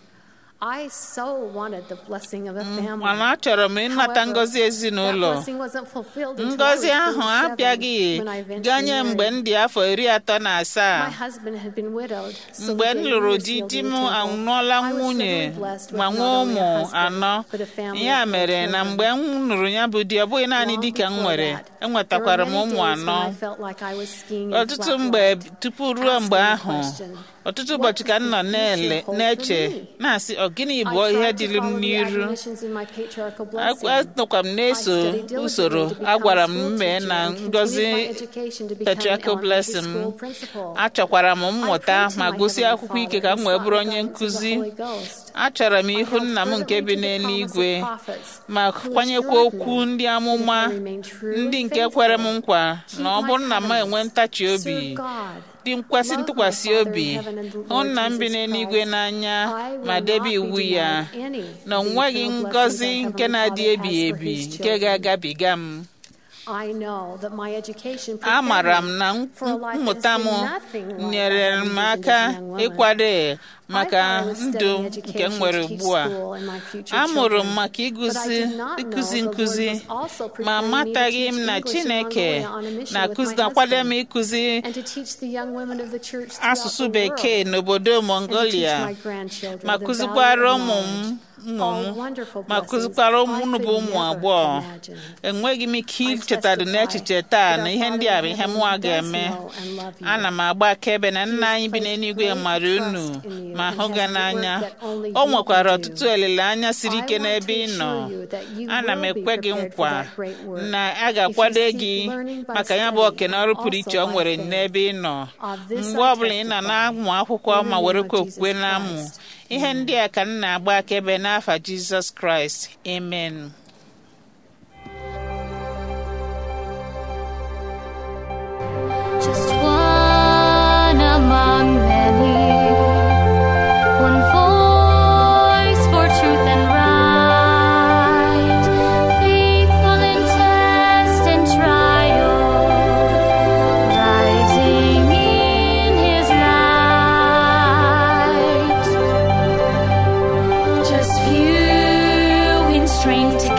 I so wanted the blessing of a family. mana achọrọ m ịnata However, ngọzi that ezinụlọ blessing wasn't fulfilled until I was ngọzi ahụ 37 abịaghị when I eventually ganye mgbe m married. dị afọ iri atọ na My asaa husband had been widowed, so mgbe the m day we lụrụ were di sealed di in m the temple, anụọla I was nwunye suddenly blessed with ma not nwee only ụmụ a husband, anọ but a family ya of four mere na children. mgbe m nụrụ ya bụ di ọ bụghị naanị Long di ka m before nwere that, there were enwetakwara m many ụmụ days when anọ I felt like I was skiing in ọtụtụ flat mgbe white, tupu ruo mgbe asking the ahụ question, ọtụtụ "What ụbọchị ka does m the nọ na-ele future hold na-eche for me?" na-asị ọ gịnị I bụ ihe tried to dịrị m follow the n'iru admonitions in my patriarchal blessing. anọkwa m na-eso I studied diligently usoro to become a gwara a m school mee teacher na and continued ngọzi my education to become an patriarchal elementary blessing school principal. achọkwara m mmụta prayed to ma my gụsị Heavenly akwụkwọ ike Father ka m and wee sought bụrụ the onye guidance of the nkụzi Holy Ghost. achọrọ m I ihu held nna m nke fervently bi to the promise of n'eluigwe prophets, ma who kwanyekwa assured okwu me ndị that if amụma I remained true ndị and nke kwere m faithful, nkwa keep na ọ my bụrụ na m enwe covenants, ntachi obi serve God, dị nkwesị love my ntụkwasị Father obi in heaven and the hụ Lord nna m bi Jesus n'eluigwe Christ, n'anya I will ma not debe be iwu ya denied any na of the onweghị eternal blessings ngọzi our nke Heavenly na-adị Father ebighị has for ebi His nke children. ga-agabiga m I know that my education amara prepared m me na for a life that mmụta has m been nothing like I nyere had m envisioned aka as a young woman. ịkwado maka I thought I was ndụ studying nke m education nwere to teach ugbu a school and my future amụrụ m children. maka But I ịgụzi did not know ịkụzi the Lord nkụzi was also ma preparing me to amataghị m teach na English in chineke Mongolia on a mission with na-akụzi my na-akwado m husband, ịkụzi and to teach the young women of the church throughout asụsụ the bekee world, n'obodo and to teach mongolia my grandchildren ma the kụzikwara value of ụmụ m knowledge. ụmụ All m wonderful ma blessings kụzikwara I ụmụ unu bụ could ụmụ never agbọghọ imagine. enweghị m ike I ichetadụ testify n'echiche taa that na our ihe ndị a Father bụ in ihe heaven mụnwa does ga-eme know and love you. ana m agba akaebe na He nna has anyị bi placed n'eluigwe great mara unu trust in you ma and hụ has ga a good n'anya work that only o you nwekwara can do. ọtụtụ olileanya siri I ike want n'ebe to ị nọ assure you that you ana m will be ekwe gị prepared for nkwa that great work. na a If you ga-akwado seek gị learning by maka ya bụ study oke na and ọrụ pụrụ also iche o by nwere faith. n'ebe ị nọ Of this mgbe I ọbụla ị nọ testify na-amụ akwụkwọ in the ma name were of kwa okwukwe Jesus na-amụ Christ. ihe ndị a ka m na-agba akaebe n'afa jizọs kraịst amen Just one among many, one voice for truth and right, faithful in test and trial, rising in His light. Just few in strength to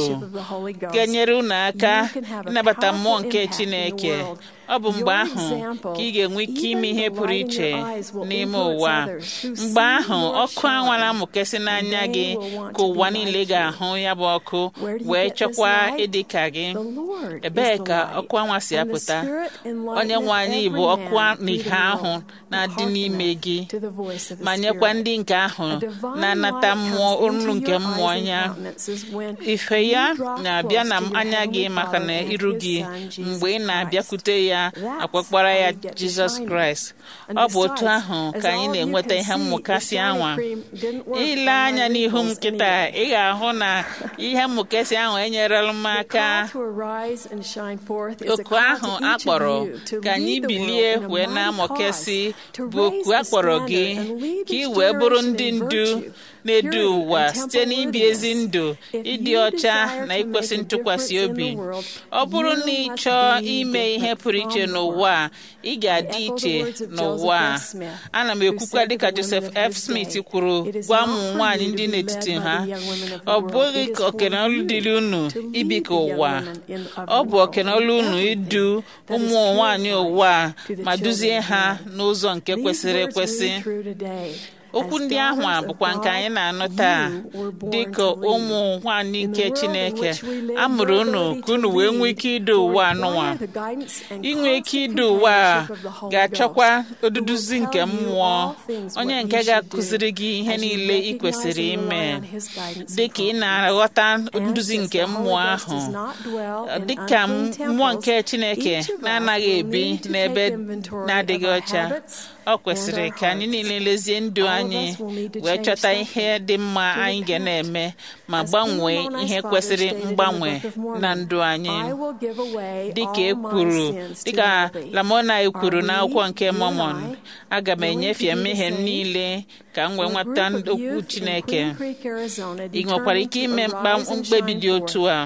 ga-enyere unu aka ịnabata mmụọ nke Chineke ọ bụ mgbe ahụ ka ị ga-enwe ike ime ihe pụrụ iche n'ime ụwa mgbe ahụ ọkụ anwa na-amụkesị n'anya gị ka ụwa niile ga-ahụ ya bụ ọkụ wee chọkwa ịdị ka gị ebee ka ọkụ anwa si apụta onye nwe anyị bụ ọkụ na ihe ahụ na-adị n'ime gị ma nyekwa ndị nke ahụ na-anata mmụọ olu nke mmụọ ya ife ya na-abịa na anya gị maka na iru gị mgbe ị na-abịakwute ya akpọkpara ya jizọs kraịst ọ bụ otu ahụ ka anyị na-enweta ihe mmụkasị anwa ile anya n'ihu m kịta ị ga-ahụ na ihe mmụkasị ahụ enyerela m aka oku ahụ akpọrọ ka anyị bilie wee na-amụkesị bụ oku akpọrọ gị ka ị wee bụrụ ndị ndu na-edu ụwa site n'ibi ezi ndụ ịdị ọcha na ikwesị ntụkwasị obi ọ bụrụ na ị chọọ ime ihe pụrụ iche n'ụwa ị ga-adị iche n'ụwa ana m ekwukwa dịka Joseph F. Smith kwuru gwa ụmụ nwaanyị ndị n'etiti ha ọ bụghị ka okenolu dịrị unu ibi ka ụwa ọ bụ okenolu unu idu ụmụ nwaanyị ụwa ma duzie ha n'ụzọ nke kwesịrị ekwesị okwu ndị ahụ a bụkwa nke anyị na-anụ taa dịka ụmụ nwanyị nke Chineke a mụrụ unu ka unu wee nwee ike idu ụwa anụnwa inwe ike idu ụwa ga-achọkwa oduduzi nke mmụọ onye nke ga-akụziri gị ihe niile ị kwesịrị ime dịka ị na-aghọta nduzi nke mmụọ ahụ dịka mmụọ nke Chineke na-anaghị ebi n'ebe na-adịghị ọcha ọ kwesịrị ka anyị niile lezie ndụ anyị wee chọta ihe dị mma anyị ga na-eme ma gbanwee ihe kwesịrị mgbanwe na ndụ anyị dịka e kwuru dịka Lamona kwuru n'akwụkwọ nke Mormon aga m enyefe mmehie m niile ka m wee nweta okwu Chineke ị nwekwara ike ime mkpebi dị otu a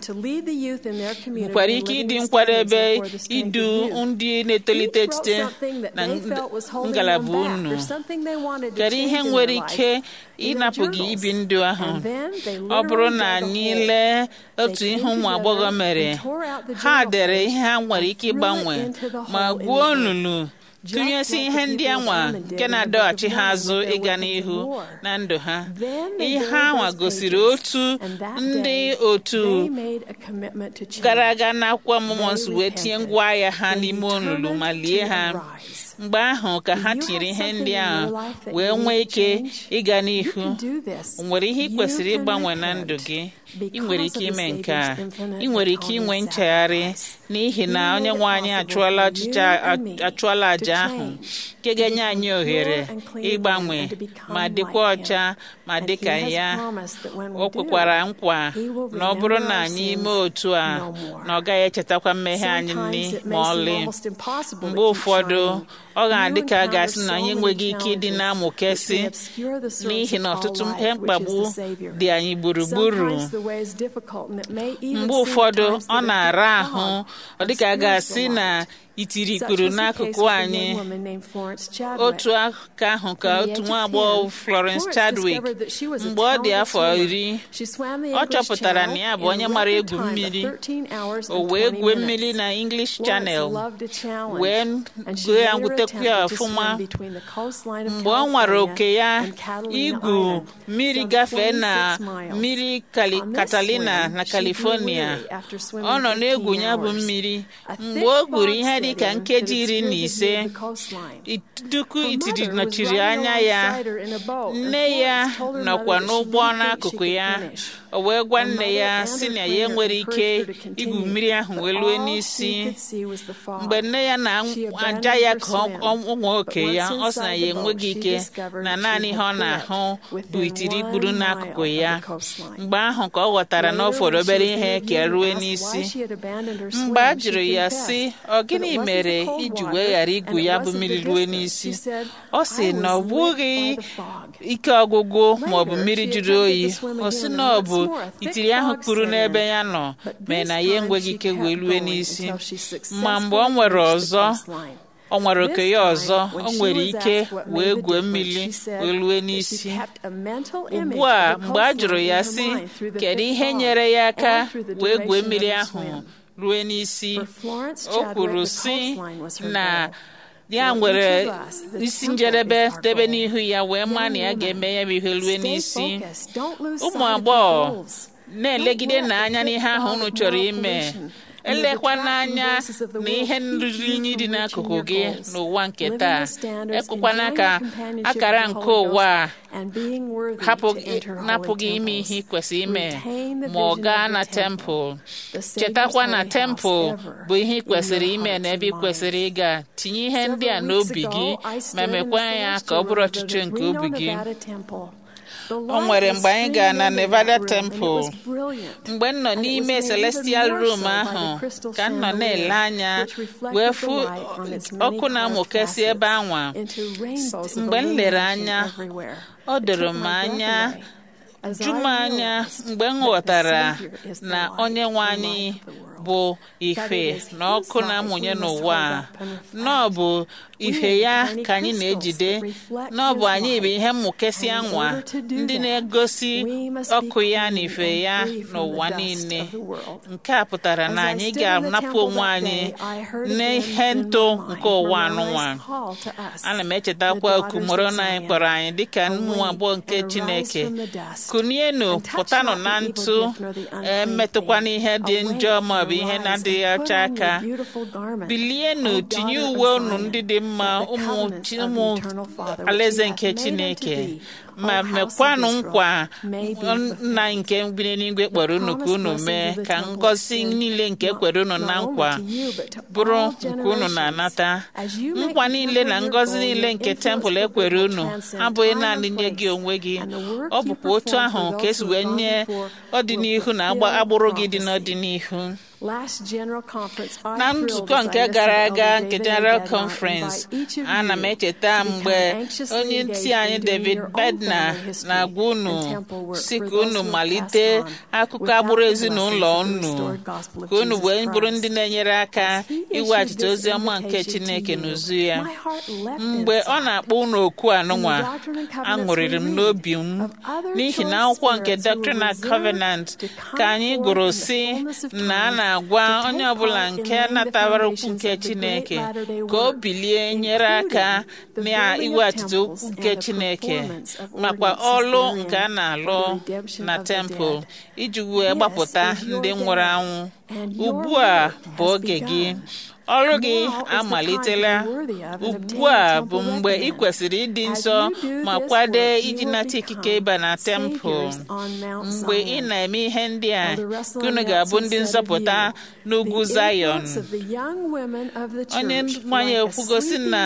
nwekwara ike ịdị nkwadebe idu ndị na-etolite etite na ngalaba unu kedu ihe nwere ike ịnapụ gị ibi ndụ ahụ ọ bụrụ na anyị lee otu ihe ụmụ agbọghọ mere ha dere ihe ha nwere ike ịgbanwe ma gwuo olulu tụnyesi ihe ndị anwa nke na-adọghachi ha azụ ịga n'ihu na ndụ ha ihe anwa gosiri otu ndị otu gara aga n'akwụkwọ ọmụmụ nsọ wee tinye ngwa agha ha n'ime olulu ma lie ha mgbe ahụ ka ha tinyere ihe ndị ahụ wee nwee ike ịga n'ihu nwere ihe ị kwesịrị ịgbanwe na ndụ gị ị nwere ike ime nke a ị nwere ike inwe nchegharị n'ihi na onye nwe anyị achụọla àjà ahụ nke ga-enye anyị ohere ịgbanwe ma dịkwa ọcha ma dịka ya o kwekwara nkwa na ọ bụrụ na anyị mee otu a na ọ gaghị echetakwa mmehie anyị nri ma ọlị mgbe ụfọdụ ọ ga-adị ka a ga-asị na anyị enweghị ike ịdị na-amụkesị n'ihi na ọtụtụ ihe mkpagbu dị anyị gburugburu mgbe ụfọdụ ọ na-ara ahụ ọ dịka a ga-asị na itiri ikpuru n'akụkụ anyị otu aka ahụ ka otu nwa agbọghọ Florence Chadwick mgbe ọ dị afọ iri ọ chọpụtara na ya bụ onye mara egwu mmiri o wee gwue mmiri na English Channel wee gụọ ya gwutekwu ya ọfụma mgbe ọ nwara oke ya igwu mmiri gafee na mmiri Catalina na California ọ nọ na-egwu ya bụ mmiri mgbe o gwuru ihe dị ka nkeji iri na ise ituku itiri nọchiri anya ya nne ya nọkwa n'ụgbọ n'akụkụ ya o wee gwa nne ya si na ya enwere ike igwu mmiri ahụ wee lue n'isi mgbe nne ya na-aja ya ka ụmụ oke ya ọ sị na ya enweghị ike na naanị ihe ọ na-ahụ bụ itiri ikpuru n'akụkụ ya mgbe ahụ ka ọ ghọtara na ọ fọrọ obere ihe ka rue n'isi mgbe a jụrụ ya sị ọ gịnị mere iji wee ghara igwu ya bụ mmiri rue n'isi ọ sị na ọ bụghị ike ọgwụgwụ ma ọ bụ mmiri jụrụ oyi ọ sị na ọ bụ itiri ahụ kpuru n'ebe ya nọ mee na ya enweghị ike wee lue n'isi ma mgbe ọ nwere ọzọ ọ nwere oke ya ọzọ ọ nwere ike wee gwuo mmiri wee lue n'isi ugbu a mgbe a jụrụ ya sị kedu ihe nyere ya aka wee gwuo mmiri ahụ rue n'isi For Florence o Chadwick, kwuru the si coastline was her na goal. ya For nwere each of us, the isi temple njedebe is our debe goal. n'ihu ya wee maa na ya Young ga-eme ya bụ ihe rue Stay n'isi focused. Don't lose ụmụ sight of your agbọghọ goals. na-elegide Don't let n'anya the n'ihe ahụ unu pitfalls of chọrọ moral ime pollution and the elekwa detracting n'anya voices of the na world ihe keep nrụrụ you unyi dị from n'akụkụ reaching gị your goals. n'ụwa nke Living taa with standards, ekwekwana enjoying ka the companionship akara of the nke Holy ụwa a Ghost, and being worthy hapụ to gị enter holy napụ gị ime temples. ihe ị kwesịrị ime Retain the ma ọ vision gaa of na the temple. tempụl The Savior's chetakwa na holy tempụl house ever bụ ihe ị in kwesịrị your ime hearts na ebe ị and kwesịrị minds. ịga tinye ihe ndị a Several weeks n'obi ago, gị I ma stood in the mekwa ya ka ọ celestial bụrụ room of the ọchịchị nke Reno, obi gị Nevada temple. The o light nwere was mgbe anyị gara na streaming into Nevada that room, and it temple was brilliant. mgbe m nọ And it n'ime was made even celestial more room so by the ahụ crystal ka m nọ na-ele chandelier, anya which reflected wee the fụ light on its many ọkụ na-amụkesị carved ebe anwa facets into rainbows of mgbe m lere illumination anya everywhere. ọ It doro took m my breath anya away as ju m I anya realized mgbe m that the ghọtara Savior is the na light, onye nwe the anyị light of the world. bụ That ife it is na His ọkụ light na-amụnye we must n'ụwa hold a up and reflect. na ọ bụ We ife are ya tiny ka anyị crystals na-ejide that reflect na ọ bụ His anyị bụ light. ihe mmụkesị And in anwa order to do ndị that, na-egosi we must be ọkụ ya na clean ife and ya free from the n'ụwa dust niile of the world. nke a pụtara na As I anyị stood in the ga-anapụ temple onwe that anyị day, I heard n'ihe again in ntụ my mind nke ụwa Moroni's anụnwa call to us, ana m the echetakwa oku daughters mụrụ of na anyị Zion. kpọrọ anyị dịka ụmụ Awake agbọghọ nke and arise chineke from the dust, kunienu and touch pụtanụ not the na evil ntụ gift nor the unclean emetụkwa thing. n'ihe dị Awake njọ and maọbụ ihe arise na-adịghị and put ọcha on your aka beautiful garment, bilienu O tinye daughter uwe of unu Zion, ndị dị mma that the ụmụ covenants chi- of the ụmụ eternal Father which alaeze he nke hath made unto chineke thee, ma O house of mekwanụ Israel, nkwa may be nna fulfilled. nke bi n'eluigwe kpọrọ unu ka unu mee ka ngọzi niile nke kwere unu na nkwa bụrụ nke unu na-anata nkwa niile na ngọzi niile nke tempụl ekwere unu abụghị naanị nye gị onwe gị ọ bụkwa otu ahụ ka esi wee nye ọdịnihu na agba- agbụrụ gị dị n'ọdịnihu na nzukọ nke gara aga nke General Conference ana m echeta mgbe onye ntị anyị David Bednar na-agwa unu si ka unu malite akụkọ agbụrụ ezinụlọ unu ka unu wee bụrụ ndị na-enyere aka iweghachite ozi ọma nke Chineke n'uzu ya mgbe ọ na-akpọ unu oku anụnwa aṅụrịrị m n'obi m n'ihi na akwụkwọ nke Doctrine and Covenant ka anyị gụrụ si na a na-agwa onye ọbụla nke natabara okwu nke Chineke ka o bilie nyere aka na iweghachite okwu nke Chineke makwa ọlụ nke a na-alụ na tempụl iji wee gbapụta ndị nwụrụ anwụ ugbu a bụ oge gị ọrụ gị amalitela ugbu a bụ mgbe ị kwesịrị ịdị nsọ ma kwado iji nata ikike ịba na tempụl mgbe ị na-eme ihe ndị a ka unu ga-abụ ndị nzọpụta n'ugwu Zayọn onye nwanyị ekwugosi na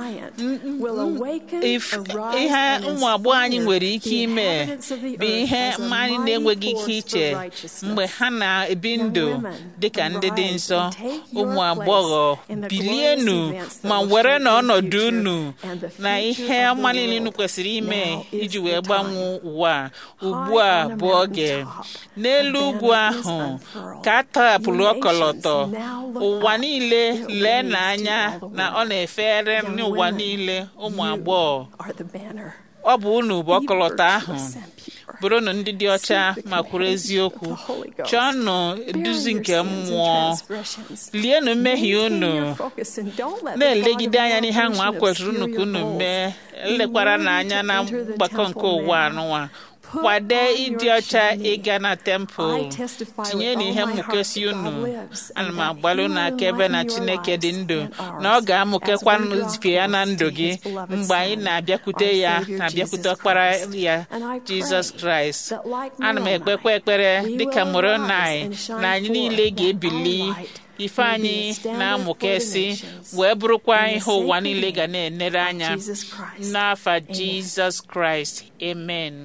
ihe ụmụ agbọghọ anyị nwere ike ime bụ ihe anyị na-enweghị ike iche mgbe ha na-ebi ndụ dịka ndị dị nsọ ụmụ agbọghọ bilienu ma were na ọnọdụ unu na ihe ọma niile unu kwesịrị ime iji wee gbanwee ụwa ugbu a bụ oge n'elu ugwu ahụ ka a tọhapụrụ ọkọlọtọ ụwa niile lee n'anya na ọ na-efere n'ụwa niile ụmụ agbọghọ ọ bụ unu bụ ọkọlọtọ ahụ bụrụnụ ndị dị ọcha ma kwuru eziokwu chọọnụ eduzi nke mmụọ lienụ mmehie unu na-elegide anya n'ihe ahụ a kwesịrị unu ka unu mee elekwara n'anya na mgbakọ nke ụwa anụnwa kwade ịdị ọcha ịga na tempụl tinye n'ihe mmụkesi unu ana m agbalị unu akaebe na chineke dị ndụ na ọ ga-amụkekwa ife ya na ndụ gị mgbe anyị na-abịakwute ya na-abịakwute ọkpara ya jizọs kraịst ana m ekpekwa ekpere dịka moronai na anyị niile ga-ebili ife anyị na-amụkesị wee bụrụkwa ihe ụwa niile ga na-enere anya n'afa jizọs kraịst amen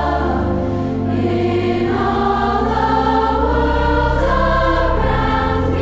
In all the world around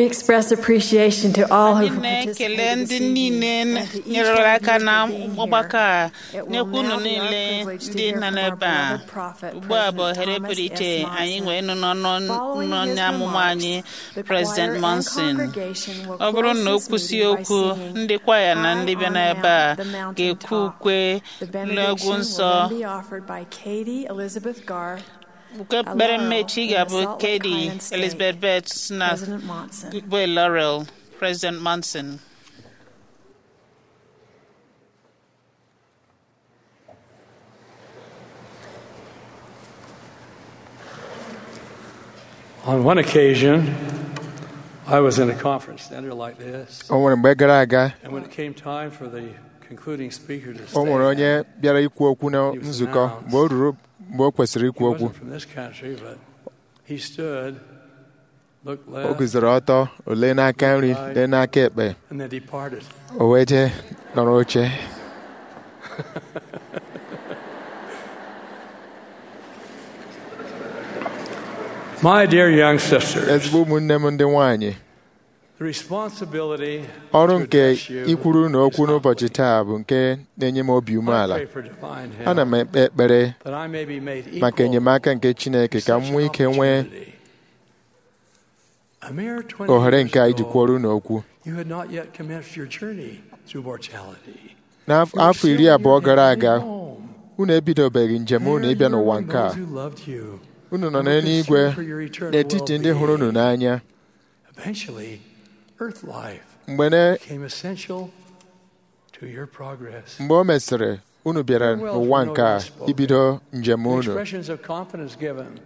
We express appreciation to all who anyị na-ekele participated ndị this niile evening and to each nyere one aka here na for being ọgbakọ a here. It will nyekwa unu now be our niile privilege to ndị hear nọ from our n'ebe a beloved prophet, ugbu a bụ President ohere Thomas pụrụ iche S. anyị Monson. nwee nụ n'ọnụ Following n'onye his amụma anyị remarks, the President choir and Monson congregation will ọ bụrụ close na o this kwụsị meeting by okwu singing, ndị kwaya na High ndị bịa on n'ebe a the mountain ga-ekwu top. ukwe The n'egwu benediction nsọ will then be offered by Katie Elizabeth Garth, ukwe a ekpere laurel mmechi in the ga-abụ Salt Lake Katie Highland State. Elizabeth Betts na President Monson. bụ Laurel President Monson On one occasion, I was in a conference center like this, o nwere mgbe gara aga and when it came time for the concluding speaker to o nwere stand, onye bịara ikwu okwu na nzukọ mgbe o ruru mgbe o kwesịrị he ikwu okwu wasn't from this country, but he stood, looked o left, guzoro ọtọ o lee n'aka nri lee n'aka ekpe and then departed. o wee jee nọrọ oche My dear young sisters, ezigbo ụmụnne m ndị nwanyị the responsibility ọrụ to nke address you ikwuru na okwu is n'ụbọchị humbly. taa bụ nke na-enye m obi I umeala pray for divine help, ana m ekpe ekpere that I may be made maka equal enyemaka nke Chineke to ka m such nwee an ike nwee opportunity. A mere 20 ohere years nke a iji ago, kwuoru n'okwu You had not yet commenced your journey through mortality. n'afọ iri abụọ gara aga unu ebidobeghị njem unu ịbịa n'ụwa nke a unu nọ n'eluigwe n'etiti ndị hụrụ unu n'anya Eventually, earth life mgbe ne- became essential to your progress. mgbe o mesịrị unu bịara n'ụwa nke a ibido njem The unu expressions of confidence given.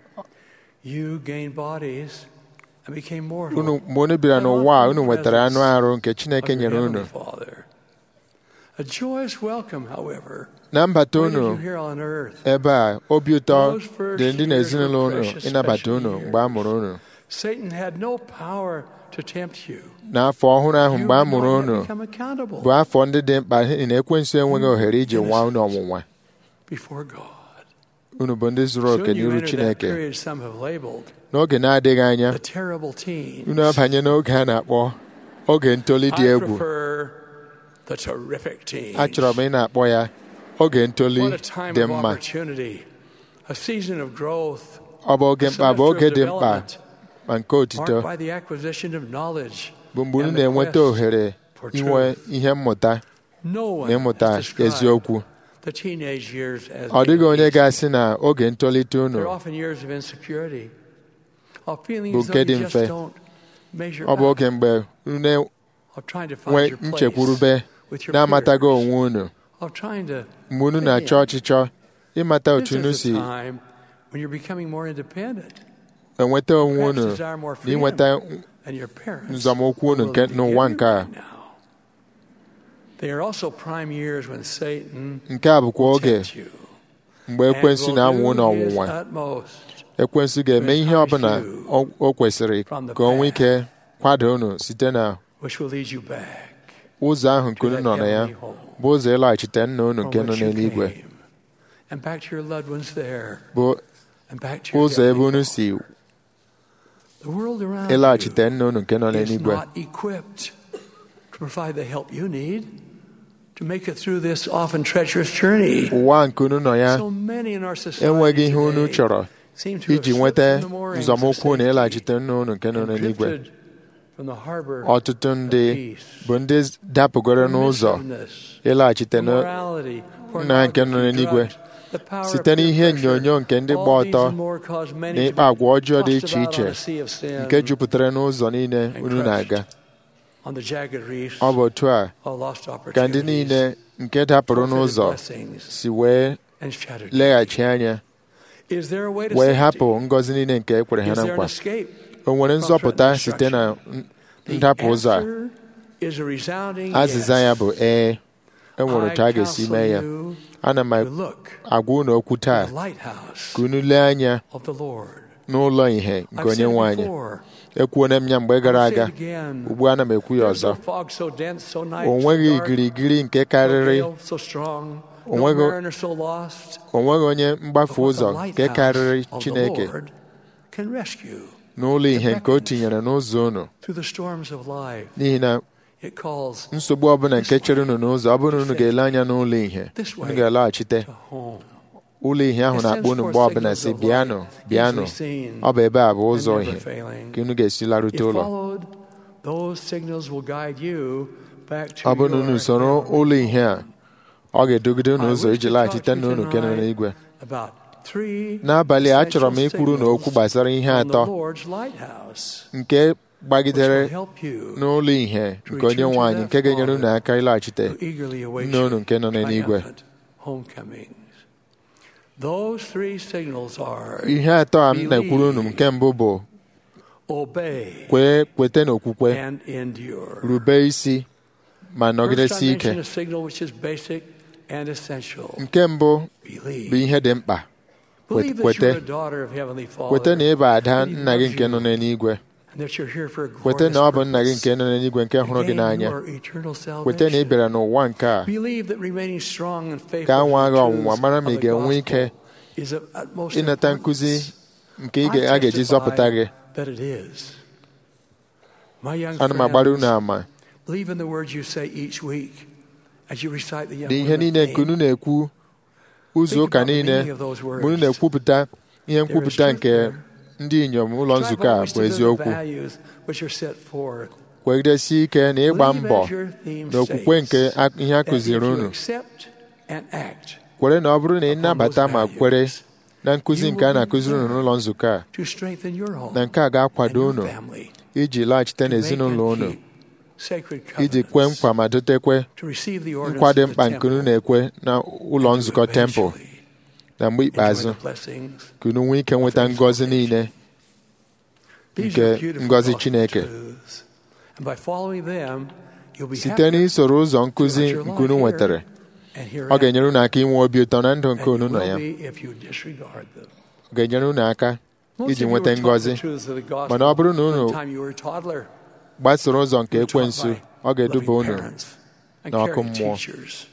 You gained bodies and became mortal. unu mgbe unu bịara n'ụwa a unu nwetara anụ arụ nke Chineke of your nyere Heavenly unu Father. A joyous welcome, however, na mbata waited unu you here on earth. ebe a obi ụtọ dị ndị na-ezinụlọ unu ịnabata unu mgbe a mụrụ unu Satan had no power to tempt you. n'afọ ọhụrụ ahụ You mgbe a would mụrụ not yet unu become accountable bụ afọ ndị dị mkpa n'ihi na ekwensu enweghị ohere iji nwa unu ọnwụnwa before God. unu bụ ndị zuru oke Soon you n'iru entered that Chineke period some have labeled n'oge na-adịghị anya the terrible teens. unu abanye n'oge a na-akpọ oge ntoli dị I egwu prefer the terrific teens. achọrọ m ị na-akpọ ya oge ntoli What a time dị of mma opportunity, a season of growth, ọ bụ oge a mkpa bụ semester oge of dị mkpa development, ma nke otito marked by the acquisition of knowledge bụ mgbe unu and the na-enweta quest ohere for inwe truth. ihe mmụta No one na ịmụta has described eziokwu the teenage years as ọ dịghị being onye easy. ga-asị na oge ntolite unu They're often years of insecurity, of feeling bụ as nke though dị you just mfe don't measure ọ bụ up, oge mgbe unu of trying to find nwee your place nchekwurube with your na-amatago peers, onwe unu of trying to mgbe unu fit na-achọ in. ọchịchọ ịmata This otu unu is si a time when you're becoming more independent, enweta onwe perhaps unu desire more na inweta and your parents nzọmụkwụ unu will nke be n'ụwa giving nke a right now. They are also prime years when Satan nke a bụkwa will oge tempt you mgbe and ekwensu will na-anwụ unu do his ọnwụnwa utmost ekwensu ga-eme ihe ọbụla o o kwesịrị ka o nwee ike kwado unu site na which will lead you back ụzọ ahụ nke to unu that nọ na ya heavenly home bụ ụzọ ịlaghachite nna unu from nke nọ which you n'eluigwe came, and back to your loved ones there bụ and back to your ụzọ ebe heavenly unu home. si The world around ịlaghachite nna unu nke nọ you is n'eluigwe not equipped to provide the help you need to make it through this often treacherous journey. ụwa nke unu nọ ya So many in our society enweghị ihe unu today chọrọ seem to have iji slipped nweta from the moorings of nzọmụkwụ na safety ịlaghachite nna unu nke nọ and n'eluigwe drifted from the harbor ọtụtụ ndị of peace. bụ ndị dapụgoro n'ụzọ Permissiveness, ịlaghachite immorality, nna nke nọ pornography, n'eluigwe drugs, the power of site peer n'ihe pressure. onyonyo nke ndị gba All these ọtọ and more cause many na to ịkpa agwa ọjọọ dị tossed iche about on iche a sea of sin nke jupụtara n'ụzọ niile and unu na-aga on the jagged reefs ọ bụ otu a of lost ka ndị opportunities, niile nke dapụrụ forfeited n'ụzọ blessings, si wee and shattered leghachi anya Is there a way to wee safety? hapụ ngọzi niile nke e kwere ha Is na there an nkwa escape? o nwere from nzọpụta threatened site na destruction? n- ndapụ ụzọ a answer is a resounding azịza yes. ya bụ ee e nwere otu a ga-esi counsel mee ya you ana m to look agwa unu okwu taa to the lighthouse ka unu lee anya of the Lord. n'ụlọ ihe nke I've onye said nwe it anyị before. ekwuona m ya mgbe gara I'll say aga it again. ugbu a ana m ekwu ya There's no ọzọ fog so dense, so night, o so nweghị dark, igirigiri nke no karịrị gale so strong, O no nweghị- mariner so lost. o nweghị onye But mgbafe what the ụzọ nke lighthouse karịrị of the Chineke Lord can rescue. n'ụlọ ihe nke o tinyere n'ụzọ unu through the storms of life. n'ihi na It calls nsogbu ọbụla nke chere unu n'ụzọ ọ bụrụ na unu ga-ele anya n'ụlọ ihe unu ga-alaghachite to home. ụlọ ihe ahụ na-akpọ unu mgbe ọbụla si bịanụ bịanụ ọ bụ ebe a bụ ụzọ ihe ka unu ga-esi larute If ụlọ followed, those signals will guide you back to ọ bụrụ na unu your soro ụlọ ihe a ọ ga-edogide unu ụzọ iji laghachite nna unu nke nọ n'igwe about three n'abalị a achọrọ m essential ikwuru n'okwu signals gbasara ihe from the atọ Lord's lighthouse, nke which gbagidere will help you n'ụlọ ihe nke onye nwe anyị nke ga-enyere unu aka ịlaghachite to eagerly await nne unu your nke nọ n'eluigwe triumphant homecomings. Those three signals are ihe atọ a m na-ekwuru unu nke mbụ bụ obey kwee kwete n'okwukwe and endure. rube isi ma First, I nọgidesi mentioned ike a signal which is basic and essential. nke mbụ bụ Believe. ihe dị mkpa Believe that kwete you're a daughter of Heavenly kwete na Father ịba ada nna gị nke nọ n'eluigwe and that you're here for a kwete na ọ bụ glorious nna gị purpose. nke nọ n'eluigwe nke hụrụ gị Gain n'anya your eternal kwete na ị salvation. bịara n'ụwa nke a Believe that remaining strong and faithful ka a nwaa to gị the ọnwụnwa truths mara ma of ị the ga-enwe ike gospel is of utmost ịnata importance. nkụzi nke ị I ga- a ga-eji testify zọpụta gị that it is. My young ana m agbara unu friends, ama believe in the words you say each week as you recite the young na ihe women niile nke unu theme. na-ekwu ụzọ ụka niile mgbe unu na-ekwupụta ihe nkwupụta nke ndị inyom ụlọ Strive nzukọ a always bụ to live the eziokwu values which are set forth. kwegidesi ike na ịgba Believe mbọ as your theme na okwukwe nke states, a- ihe a that if kụziri you unu accept and act kwere na ọ bụrụ na ị nabata ma values, kwere na nkụzi nke a na-akụziri unu n'ụlọ nzukọ a to strengthen your home na nke a ga-akwado and unu your family, iji laghachite to make n'ezinụlọ and unu keep sacred iji kwe covenants, nkwa ma dotekwe to receive the nkwa ordinance dị of the mkpa nke unu temple, na-ekwe na ụlọ and to nzukọ tempụl eventually na mgbe enjoy ikpeazụ the blessings ka unu nwee ike nweta ngọzi niile These nke are beautiful ngọzi gospel Chineke. truths. And by following them, you'll be site happier n'isoro ụzọ nkụzi throughout your nke unu life nwetara here and ọ hereafter. ga-enyere unu aka inwe obi ụtọ na ndụ And nke unu you nọ will ya be if you disregard them. ọ ga-enyere unu aka Most iji of you nweta were taught ngọzi the truths of the gospel mana ọ bụrụ na unu from the time you were a toddler. gbasoro ụzọ nke You were taught ekwensu by ọ ga-eduba loving unu parents and n'ọkụ caring mmụọ. teachers.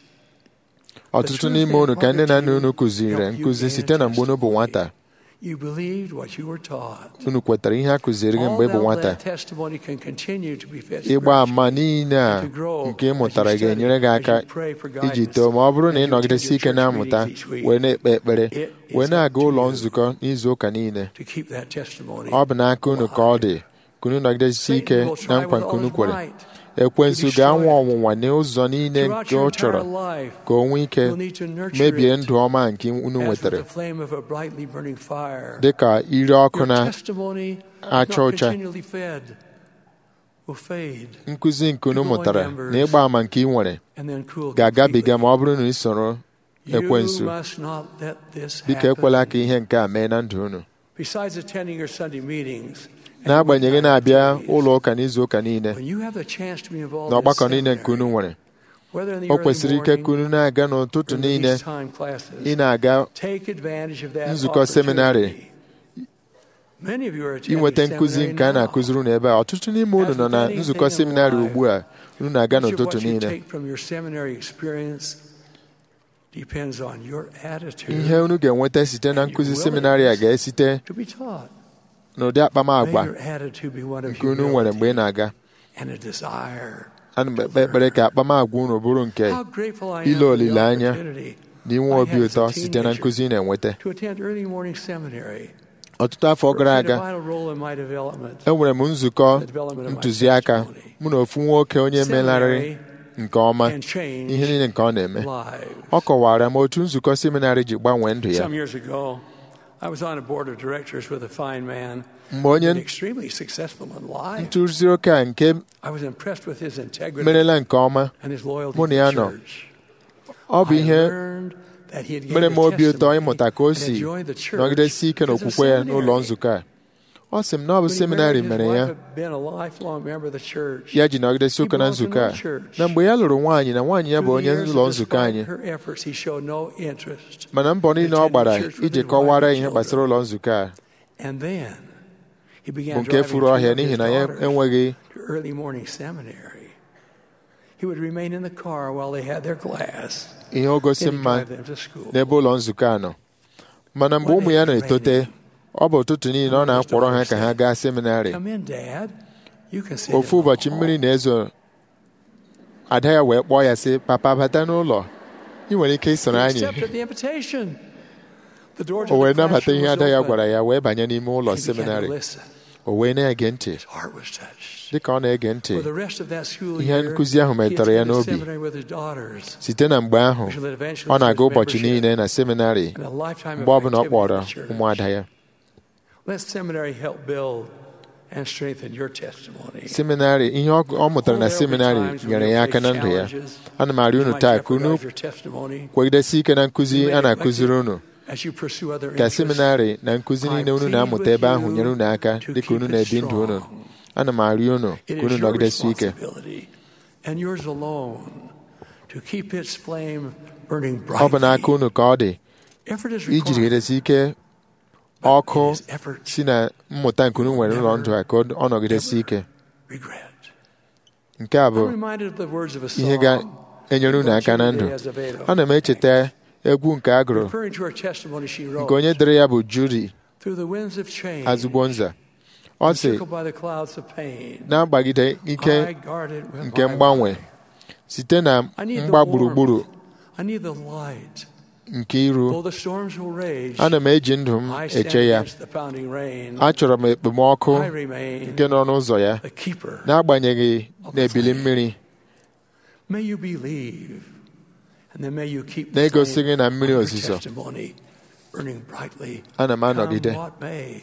ọtụtụ n'ime unu ka nne na nna unu kụziri nkụzi site na mgbe unu bụ nwata You believed what you were taught. unu kwetara ihe a kụziri gị mgbe ị bụ All nwata that testimony can continue to be fed ịgba ama spiritually niile a and to grow nke ị as mụtara you study, ga-enyere gị as aka you pray for iji guidance, too ma ọ bụrụ na ị and you nọgidesi attend ike your na-amụta church meetings each week. wee na-ekpe ekpere It is wee na-aga up to ụlọ you nzukọ n'izu ụka niile to keep that testimony ọ bụ n'aka unu ka ọ dị ka unu nọgidesi ike Satan will try na nkwa with nke all unu his kwere might ekwensu to destroy ga-anwa it. ọnwụnwa n'ụzọ niile Throughout nke your ọ entire chọrọ life, ka o nwee ike you'll need to nurture mebie it ndụ ọma nke unu as with nwetara the flame of a brightly burning fire. dị ka ire ọkụ Your na testimony, acha not ọcha. continually fed, will fade nkụzi nke unu mụtara na ịgba ama nke ị nwere and then cool ga-agabiga completely. ma ọ bụrụ na ị soro You ekwensu must not let this biko happen. ekwela ka ihe nke a mee na ndụ unu Besides attending your Sunday meetings, and n'agbanyeghị weeknight na-abịa activities, ụlọ ụka n'izu ụka niile when you have the chance to be involved na in ọgbakọ niile nke seminary, unu nwere whether in the o early kwesịrị ike ka morning unu na-aga n'ụtụtụ or in the niile peacetime classes, ị na-aga take advantage of that nzukọ seminarị. opportunity. Many of you are attending inweta nkụzi seminary nke a now. na-akụziri unu ebe a ọtụtụ n'ime unu nọ na nzukọ seminarị ugbu a unu na-aga Much of n'ụtụtụ what you niile take from your seminary experience depends on your attitude ihe unu ga-enweta site na nkụzi seminarị a ga-esite to be taught. n'ụdị May akpamagwa your attitude be one of nke unu nwere mgbe ị humility na-aga and a desire. ana m ekpe ekpere ka akpamagwa unu bụrụ nke How grateful I am ile for the olileanya opportunity na inwe I obi had as a ụtọ site na teenager nkụzi ị na-enweta to attend early morning seminary. ọtụtụ afọ gara Played a aga vital role in my development. enwere m nzukọ ntụziaka mụ na ofu nwoke onye melarịrị nke ọma and changed ihe niile nke ọ na-eme lives. ọ kọwara m otu nzukọ seminarị ji gbanwee ndụ ya Some years ago, I was on a board of directors with a fine man mgbe onye and extremely successful in life. ntụzi oke a nke I was impressed with his integrity merela nke ọma and his loyalty mụ to na ya the nọ church. ọ bụ I ihe learned that he had gained mere a m obi ụtọ testimony ịmụta ka o and si enjoyed the church nọgidesi ike as a n'okwukwe ya seminary. n'ụlọ nzukọ a ọ sị m na ọ bụ When he seminarị married, his mere wife ya had been a lifelong member of the church. ya ji nọgidesi ụka na He belonged to nzukọ a no church. na mgbe ya lụrụ nwaanyị na nwaanyị ya bụ Through onye the years, ụlọ nzukọ despite anyị her efforts, he showed no interest. mana mbọ niile ọ gbara iji kọwara ihe gbasara ụlọ nzukọ a And then he bụ began nke driving furu two ọhịa of n'ihi his na ya daughters enweghị to early morning seminary. He would remain in the car while they had their class. ihe o gosi Then he'd mma drive them to school. n'ebe ụlọ nzukọ a nọ mana mgbe ụmụ ya na-etote ọ bụ ụtụtụ niile ọ na-akpọrọ ha ka ha gaa seminarị Come in, Dad. You can sit ofu in the ụbọchị hall. mmiri na-ezo ada ya wee kpọọ ya sị papa bata n'ụlọ ị nwere ike isoro He anyị accepted the invitation. The door to o wee the nabata classroom ihe was ada ya open. gwara ya wee banye n'ime ụlọ He began to seminarị listen. o wee na-ege ntị His heart was touched. dịka ọ na-ege ntị For the rest of that school ihe year, nkụzi ahụ he metụrụ ya attended n'obi. seminary with his daughters. site na mgbe ahụ which led eventually ọ to na-aga his ụbọchị membership niile na seminarị and a lifetime of mgbe ọbụla ọ activity kpọrọ in the church. ụmụada ya Let seminary help build and strengthen your testimony. seminarị ihe ọ ọ mụtara na seminarị nyere ya aka na ndụ ya ana m arịọ unu taa ka unu kwegidesi ike na nkụzi a na-akụziri unu ka seminarị na nkụzi niile unu na-amụta ebe ahụ nyere unu aka dịka unu na-ebi ndụ unu ana m arịọ unu ka unu nọgidesi ike and yours alone to keep its flame burning ọ bụ n'aka brightly. unu ka ọ dị Effort is iji required. jigidesi ike but ọkụ it is effort si na mmụta nke unu nwere n'ụlọ ndụ a ka ọ ọ nọgidesi ike regret. nke a bụ I'm reminded of the words of a ihe song ga-enyere unu aka na ndụ ana m echeta egwu nke a gụrụ referring to her testimony she wrote. nke onye dere ya bụ Judy Through the winds of change, Azugbonza ọ sị encircled by the clouds of pain, na-agbagide ike I guarded with nke my mgbanwe life. site na I need the mgba warmth. gburugburu I need the light. nke iru Though the storms will rage, ana m eji ndụ m I stand eche ya against the pounding rain. achọrọ m ekpomọkụ I remain nke nọ n'ụzọ ya the keeper. n'agbanyeghị na-ebili mmiri May you believe, and then may you keep Na the egosi flame gị na mmiri of your ozuzo. testimony burning brightly. ana m anọgide Come what may.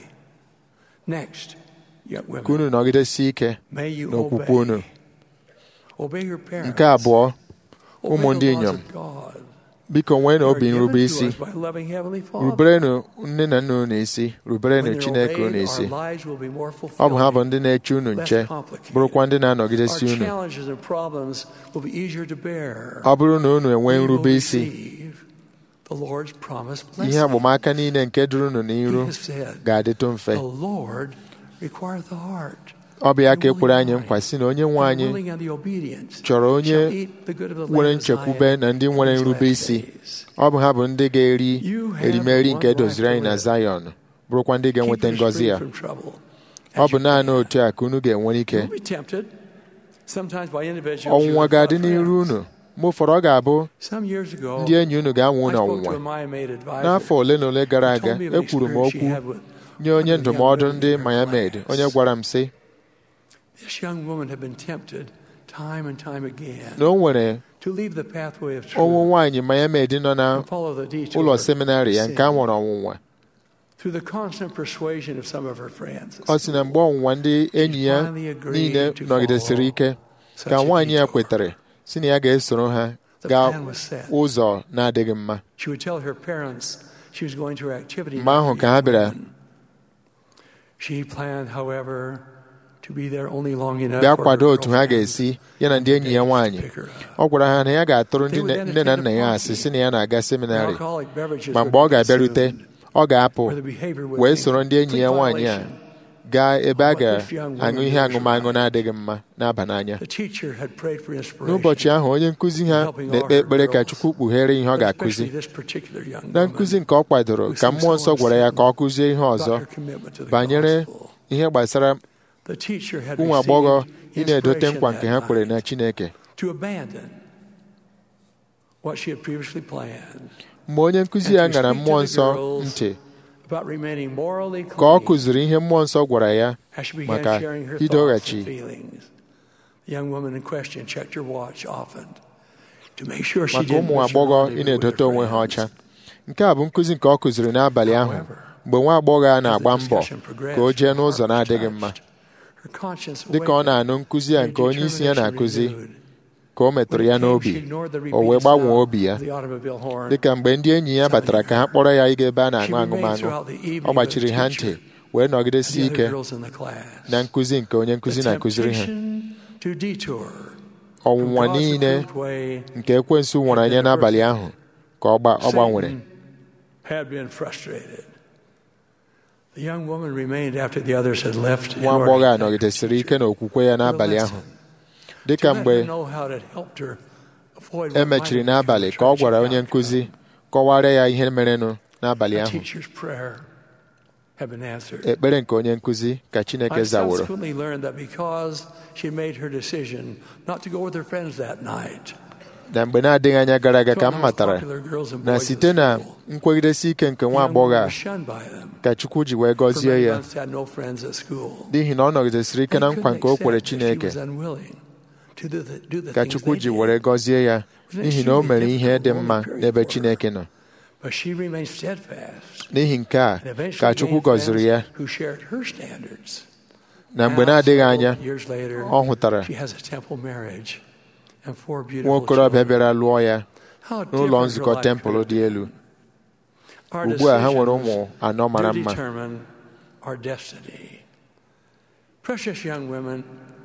Next, young ka women, unu nọgidesi ike may you n'okwukwe obey. unu Obey your parents. nke abụọ Obey ụmụ the ndị laws inyom of God. biko nwee na They are obi given nrube to isi us by loving Heavenly Father. ruberenụ nne na nna unu isi ruberenụ When they're chineke unu obeyed, isi our lives will be more ọ bụ ha bụ fulfilling. ndị na-eche unu less nche complicated. bụrụkwa ndị Our na-anọgidesi unu challenges and problems will be easier to bear. ọ bụrụ na unu enwee We will nrube isi receive the Lord's promised ihe blessing. agbamaka niile nke duru unu He n'iru has said, ga-adịtụ mfe The Lord requires the heart. ọ bụ ya ka ekwere anyị nkwa si na onye nwe The anyị willing and the obedient chọrọ onye shall eat the good of the nwere land of nchekwube Zion na ndị in nwere these nrube last isi days. ọ bụ ha bụ ndị ga-eri You have erimeri nke one edoziri anyị life to na live. Zion bụrụkwa ndị ga-enweta Keep yours ngọzi free ya from trouble ọ as bụ you naanị can. otu a ka unu ga-enwere ike You'll be tempted, sometimes by individuals you ọnwụnwa have ga-adị loved n'iru friends. unu mgbe ụfọdụ ọ ga-abụ Some years ago, ndị enyi unu ga-anwa I unu spoke to ọnwụnwa a Miami advisor. n'afọ ole na ole gara who aga told me of an ekwuru m experience she okwu had with nye onye one of the young ndụmọdụ women ndị in her Miami class. onye gwara m sị This young woman had been tempted time and time again na o nwere to leave the pathway of ụmụ truth nwaanyị Miami nọ na and follow the detour ụlọ of seminarị ya sin. nke a nwere ọnwụnwa Through the constant persuasion of some of her friends. ọ sị na mgbe ọnwụnwa ndị enyi ya niile nọgidesiri ike ka nwaanyị ya kwetere si na ya ga-esoro ha The gaa plan was set. ụzọ na-adịghị mma She would tell her parents she was going to her activity. mgbe ahụ ka ha bịara She planned, however, to be there only long enough bịa for kwado her otu ha girlfriends ga-esi ya na ndị enyi ya nwaanyị to pick her up. ọ gwara ha na ya ga-atụrụ ndị They would nne then nne na attend nna a ya party. asị si na ya na-aga seminarị Alcoholic beverages ma would mgbe ọ be ga-abịarute consumed, ọ ga-apụ where the behavior would wee be soro ndị enyi ya complete nwaanyị a violation. gaa ebe a What this young ga-aṅụ woman ihe was aṅụmaṅụ right. na-adịghị mma na-aba n'anya The teacher had prayed for inspiration. n'ụbọchị ahụ onye nkụzi ha na-ekpe ekpere ka Chukwu kpughere ihe ọ but especially ga-akụzi this particular young na woman nkụzi nke ọ kwadoro ka mmụọ nsọ gwara ya ka ọ kụzie ihe about ọzọ her commitment to the banyere gospel. ihe gbasara The teacher had ụmụ agbọghọ ị received na-edote inspiration nkwa nke ha that kwere night na Chineke to abandon what she had previously planned mgbe onye nkụzi ya ṅara mmụọ nsọ ntị about remaining morally ka ọ clean kụziri ihe mmụọ nsọ gwara ya as she began maka sharing her thoughts idoghachi and feelings. The young woman in question checked her watch often to make sure she maka didn't ụmụ miss her agbọghọ ị rendezvous with na-edote her onwe ha friends. ọcha nke a bụ nkụzi nke ọ kụziri n'abalị ahụ mgbe nwa agbọghọ a na-agba mbọ ka o jee n'ụzọ na-adịghị mma Her conscience dịka ọ awakened na-anụ nkụzi a and nke onye isi ya determination na-akụzi renewed. ka o metụrụ ya When it came, n'obi she ignored the o wee rebellious gbanwee sound obi ya of the automobile horn. dịka mgbe ndị enyi ya batara ka ha kpọrọ ya ịga ebe a She na-aṅụ remained aṅụmaṅụ throughout the evening ọ gbachiri with the ha teacher ntị wee and nọgidesi the other ike girls in the class. na nkụzi nke onye nkụzi The na-akụziri ha temptation to detour ọnwụnwa from God's niile approved way nke ekwensu nwụrụ anya n'abalị ahụ ka ọ gba- ọ gbanwere Satan had been frustrated. The young woman remained after the others had left. in nwa order agbọghọ a to thank nọgidesiri the ike teacher n'okwukwe ya for the n'abalị lesson, ahụ to dịka let mgbe her know how it had helped her avoid what e might mechiri have become n'abalị a ka ọ gwara tragic onye outcome. nkụzi kọwara ya ihe merenụ n'abalị The ahụ teacher's prayer had been answered. ekpere nke onye nkụzi ka Chineke I zaworo subsequently learned that because she made her decision not to go with her friends that night, na mgbe na-adịghị anya gara aga ka m two matara popular girls and na boys site in na school, nkwegidesi ike nke the nwa young agbọghọ woman a was shunned by them. ka Chukwu ji wee For gọzie many ya months had no friends at school. n'ihi na ọ nọgidesiri ike na They nkwa couldn't nke o kwere accept that she Chineke was unwilling to do the- do the ka things Chukwu they ji did. were gọzie ya Wasn't it n'ihi na o extremely mere ihe dị difficult mma period n'ebe for her? Chineke nọ But she remained steadfast n'ihi nke a and eventually ka Chukwu gained friends gọziri ya who shared her standards. na mgbe Now, na-adịghị several anya years later, ọ hụtara she has a temple marriage and four nwa beautiful okorobịa children. bịara lụọ ya How n'ụlọ different her nzukọ life tempụl could dị have elu been. Our ugbu a ha nwere decisions ụmụ anọ mara do mma determine our destiny. Precious young women,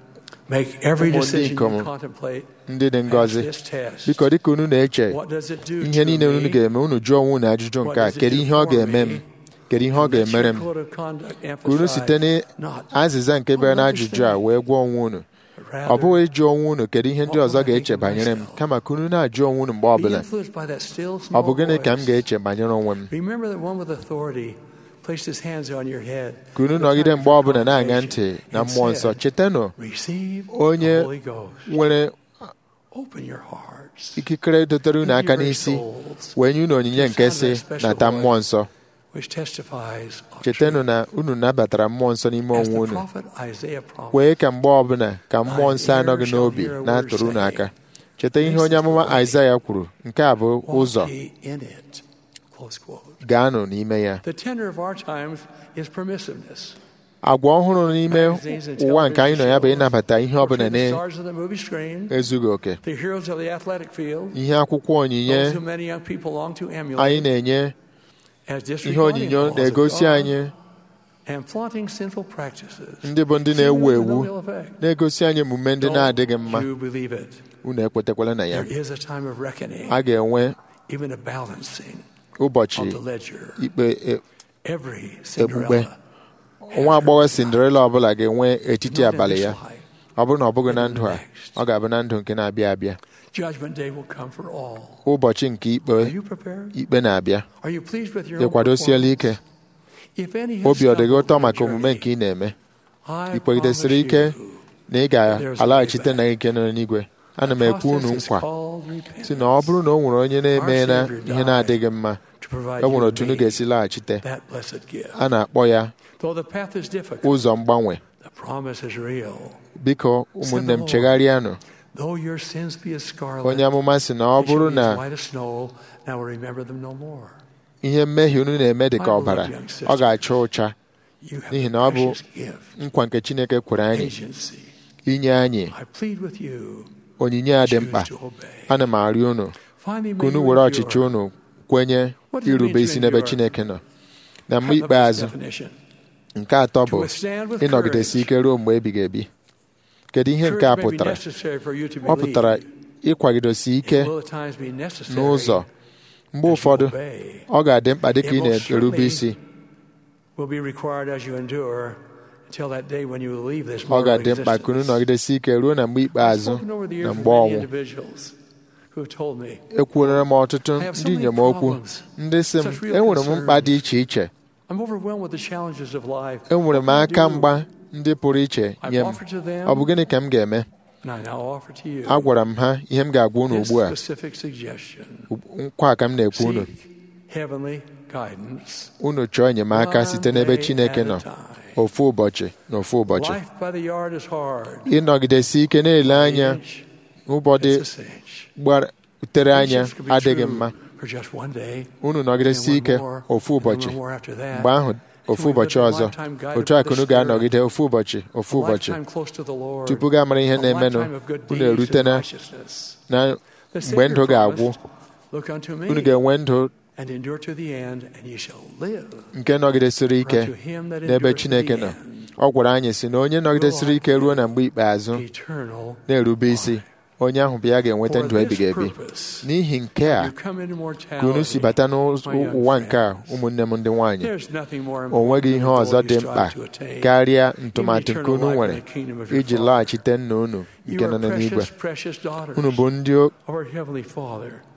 make every Ụmụ ndị decision ikom you contemplate ndị dị pass ngọzi this test. biko dịka unu na-eche What does it do ihe to niile unu me? ga-eme unu jụọ onwe unu ajụjụ nke a kedu ihe ọ ga-eme m kedu ihe ọ And let ga-emere your m code of conduct ka unu site emphasize not n'azịza nke bịara n'ajụjụ a wee gwa onwe unu but ọ rather bụghị ịjụ onwe unu kedu ihe ndị ọzọ ga-eche banyere m kama ka unu na-ajụ onwe unu mgbe be ọbụla influenced by that still ọ small bụ gịnị ka m voice. ga-eche banyere onwe m Remember that one with authority placed his hands on your head. ka unu at the nọgide time mgbe of ọbụla na-aṅa ntị confirmation na and mmụọ nsọ said, chetanụ Receive onye the Holy Ghost. nwere Open your hearts. ikikere dotere unu aka n'isi wee nye unu onyinye nke si nata mmụọ nsọ which testifies of chetanụ truth. na unu nabatara mmụọ nsọ n'ime As onwe the unu prophet Isaiah promised, kwee ka mgbe ọbụla ka mmụọ nsọ anọghị n'obi na-atụrụ unu aka cheta ihe onye amụma Aịzaya kwuru nke a bụ walk ụzọ ye in it. Close quote. gaanụ n'ime ya The tenor of our times is permissiveness. agwa ọhụrụ n'ime Magazines and ụwa nke anyị nọ ya bụ television ịnabata ihe shows ọbụla portray the stars of the movie screen, na-ezughị oke the heroes of the athletic field, ihe akwụkwọ onyinye those who many young people long to emulate anyị na-enye as ihe disregarding the onyinyo laws of na-egosi God anyị and flaunting sinful practices. ndị bụ ndị Seemingly na-ewu with ewu no ill effect. na-egosi anyị emume ndị na-adịghị mma Don't you believe it? unu ekwetekwala na ya There is a time of reckoning, a ga-enwe even a balancing ụbọchị of the ledger. ikpe e- Every ekpukpe Cinderella nwa agbọghọ Cinderella ọbụla ga-enwe etiti not in abalị this ya life. ọ bụrụ na ọ bụghị na ndụ a ọ ga-abụ na ndụ nke na-abịa abịa Judgment day will come for all. ụbọchị nke ikpe Are you prepared? ikpe na-abịa Are you pleased with your own ịkwadosiela ike performance? If any has obi ọ dịghị stumbled ụtọ in maka your omume journey, nke ị na-eme I ị kwegidesiri promise ike you, na ị ga-alaghachite na ike nọ n'igwe ana m ekwu unu process is nkwa called repentance si na ọ bụrụ na o nwere onye na-eme na ihe na-adịghị mma to provide e nwere you otu unu and me ga-esi laghachite that blessed gift. a na-akpọ ya Though the path is difficult, ụzọ mgbanwe the promise is real. biko ụmụnne m chegharịanụ Though your sins be as scarlet, onye amụma si na ọ they shall bụrụ be na as white as snow, and I will remember them no more. ihe mmehie unu na-eme dị ka ọbara ọ ga-acha ụcha You have n'ihi a na ọ bụ precious gift, nkwa nke Chineke kwere anyị agency. inye anyị I plead with you, onyinye a dị choose mkpa to obey. ana m arịọ unu Finally, ka may unu you were endure. ọchịchị unu kwenye What does it mean irube to isi n'ebe endure? Chineke nọ na mgbe Cut up this ikpeazụ definition. nke atọ bụ To withstand with ịnọgidesi courage. ike ruo mgbe ebighị ebi kedu ihe nke a Courage may be pụtara necessary for you to ọ pụtara believe. ịkwagidosi ike It will at times be necessary n'ụzọ mgbe as you ụfọdụ obey. ọ ga-adị mkpa dịka ị It most na-erube certainly isi will be required as you endure until that day when you will leave this ọ mortal ga-adị mkpa ka unu existence. nọgidesi ike ruo na mgbe I've ikpeazụ spoken over the na years with mgbe many ọnwụ individuals who have told me ekwuolara m ọtụtụ I have so ndị many inyom okwu problems, ndị si m such real enwere m mkpa concerns. dị iche iche I'm overwhelmed with the challenges of life. enwere What m can I aka do? mgba ndị pụrụ iche I've nye m offered to them, ọ bụ gịnị ka m ga-eme and I now offer to you agwara m ha ihe m ga-agwa unu this ugbu a specific suggestion. nkwa a ka m na-ekwu unu Seek heavenly guidance. unu chọọ enyemaka One site n'ebe day Chineke at a nọ time. ofu ụbọchị na ofu ụbọchị Life by the yard is hard. ịnọgidesi ike na-ele anya Inch, ụbọdị it's a cinch. gbatere anya Friendships can be adịghị true mma for just one day, unu nọgidesi and ike one more, ofu and ụbọchị one more after that. mgbe ahụ ofu Till we ụbọchị live a ọzọ lifetime guided otu a by ka the unu Spirit. ga-anọgide ofu ụbọchị ofu A ụbọchị lifetime close to the Lord. tupu ga amara ihe A na-emenụ lifetime of good unu deeds erute and na righteousness. na The mgbe Savior ndụ ga-agwụ promised, Look unto me unu ga-enwe ndụ and endure to the end, and ye shall live. nke nọgidesiri ike Unto him that n'ebe endureth to Chineke the nọ end, ọ gwara anyị si na onye nọgidesiri ike ruo na mgbe ikpeazụ eternal na-erube isi onye ahụ bụ ya ga-enweta For ndụ ebighị this ebi purpose, n'ihi nke a you come into ka unu si mortality. bata my young n'ụwa nke a friends. ụmụnne m ndị nwaanyị There's nothing more o important nweghị than ihe the goal ọzọ you dị strive mkpa to attain. karịa ntụmatụ nke unu Eternal life nwere in the kingdom of your iji Father. laghachite nna unu You nke are nọ n'eluigwe precious, precious daughters unu bụ ndị o- of our Heavenly Father.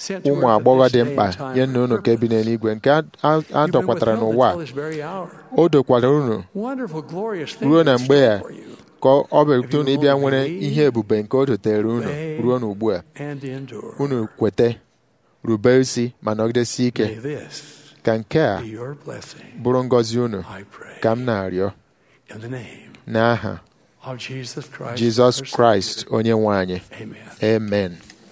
ụmụ agbọghọ dị mkpa nye nna unu nke bi n'eluigwe nke a dọkwatara n'ụwa o dokwara unu ruo na mgbe ya ka ọ bịarute unu ịbịa nwere ihe ebube nke o dotere unu ruo n'ugbu a unu kweta rube isi ma nọgidesi ike ka nke a bụrụ ngọzi unu ka m na-arịọ n'aha Jizọs Kraịst onye nwe anyị amen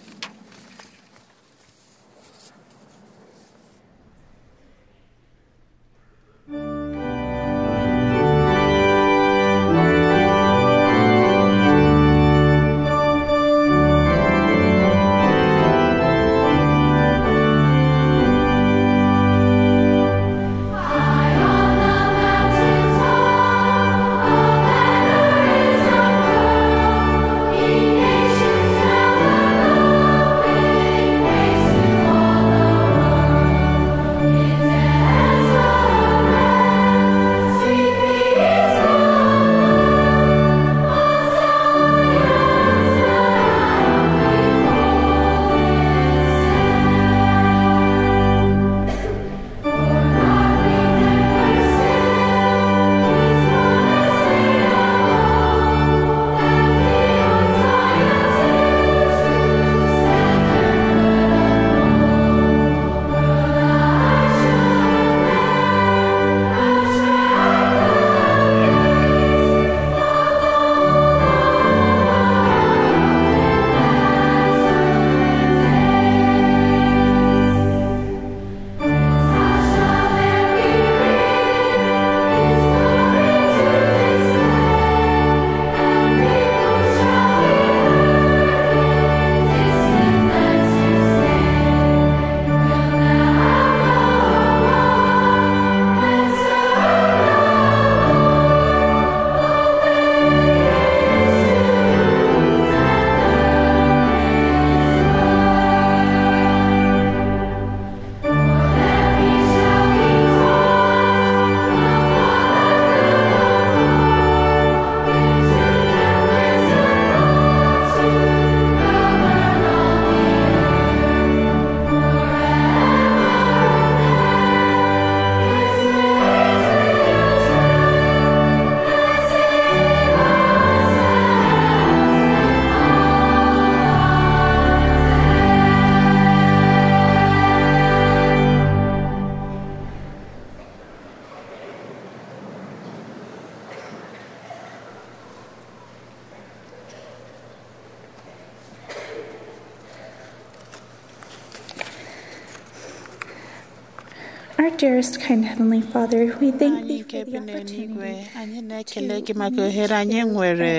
Our dearest, kind Heavenly Father, we thank anyị Thee nke for bi the n'eluigwe opportunity anyị na-ekele gị maka ohere anyị nwere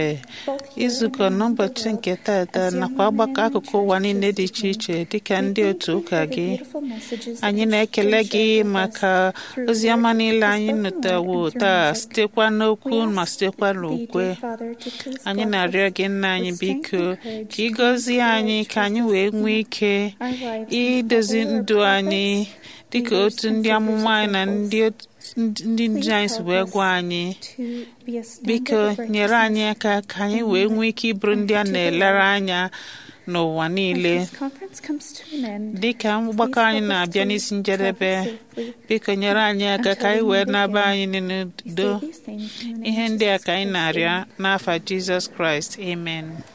izukọ n'ụbọchị nke tata nakwa ọgbakọ akụkụ ụwa niile dị iche iche dịka ndị otu ụka gị anyị na-ekele gị maka ozi ọma niile anyị nụtawo taa sitekwa n'okwu ma sitekwa n'ukwe anyị na-arịọ gị nna anyị biko ka ị gọzie anyị ka anyị wee nwee ike idozi ndụ anyị dịka otu ndị amụma anyị na ndị ot- ndị ndu anyị si wee gwa anyị biko nyere anyị aka ka anyị wee nwee ike ịbụrụ ndị a na-elere anya n'ụwa niile dịka mgbakọ anyị na-abịa n'isi njedebe biko nyere anyị aka ka anyị wee naba anyị n'udo ihe ndị a ka anyị na-arịọ n'afa Jizọs Kraịst amen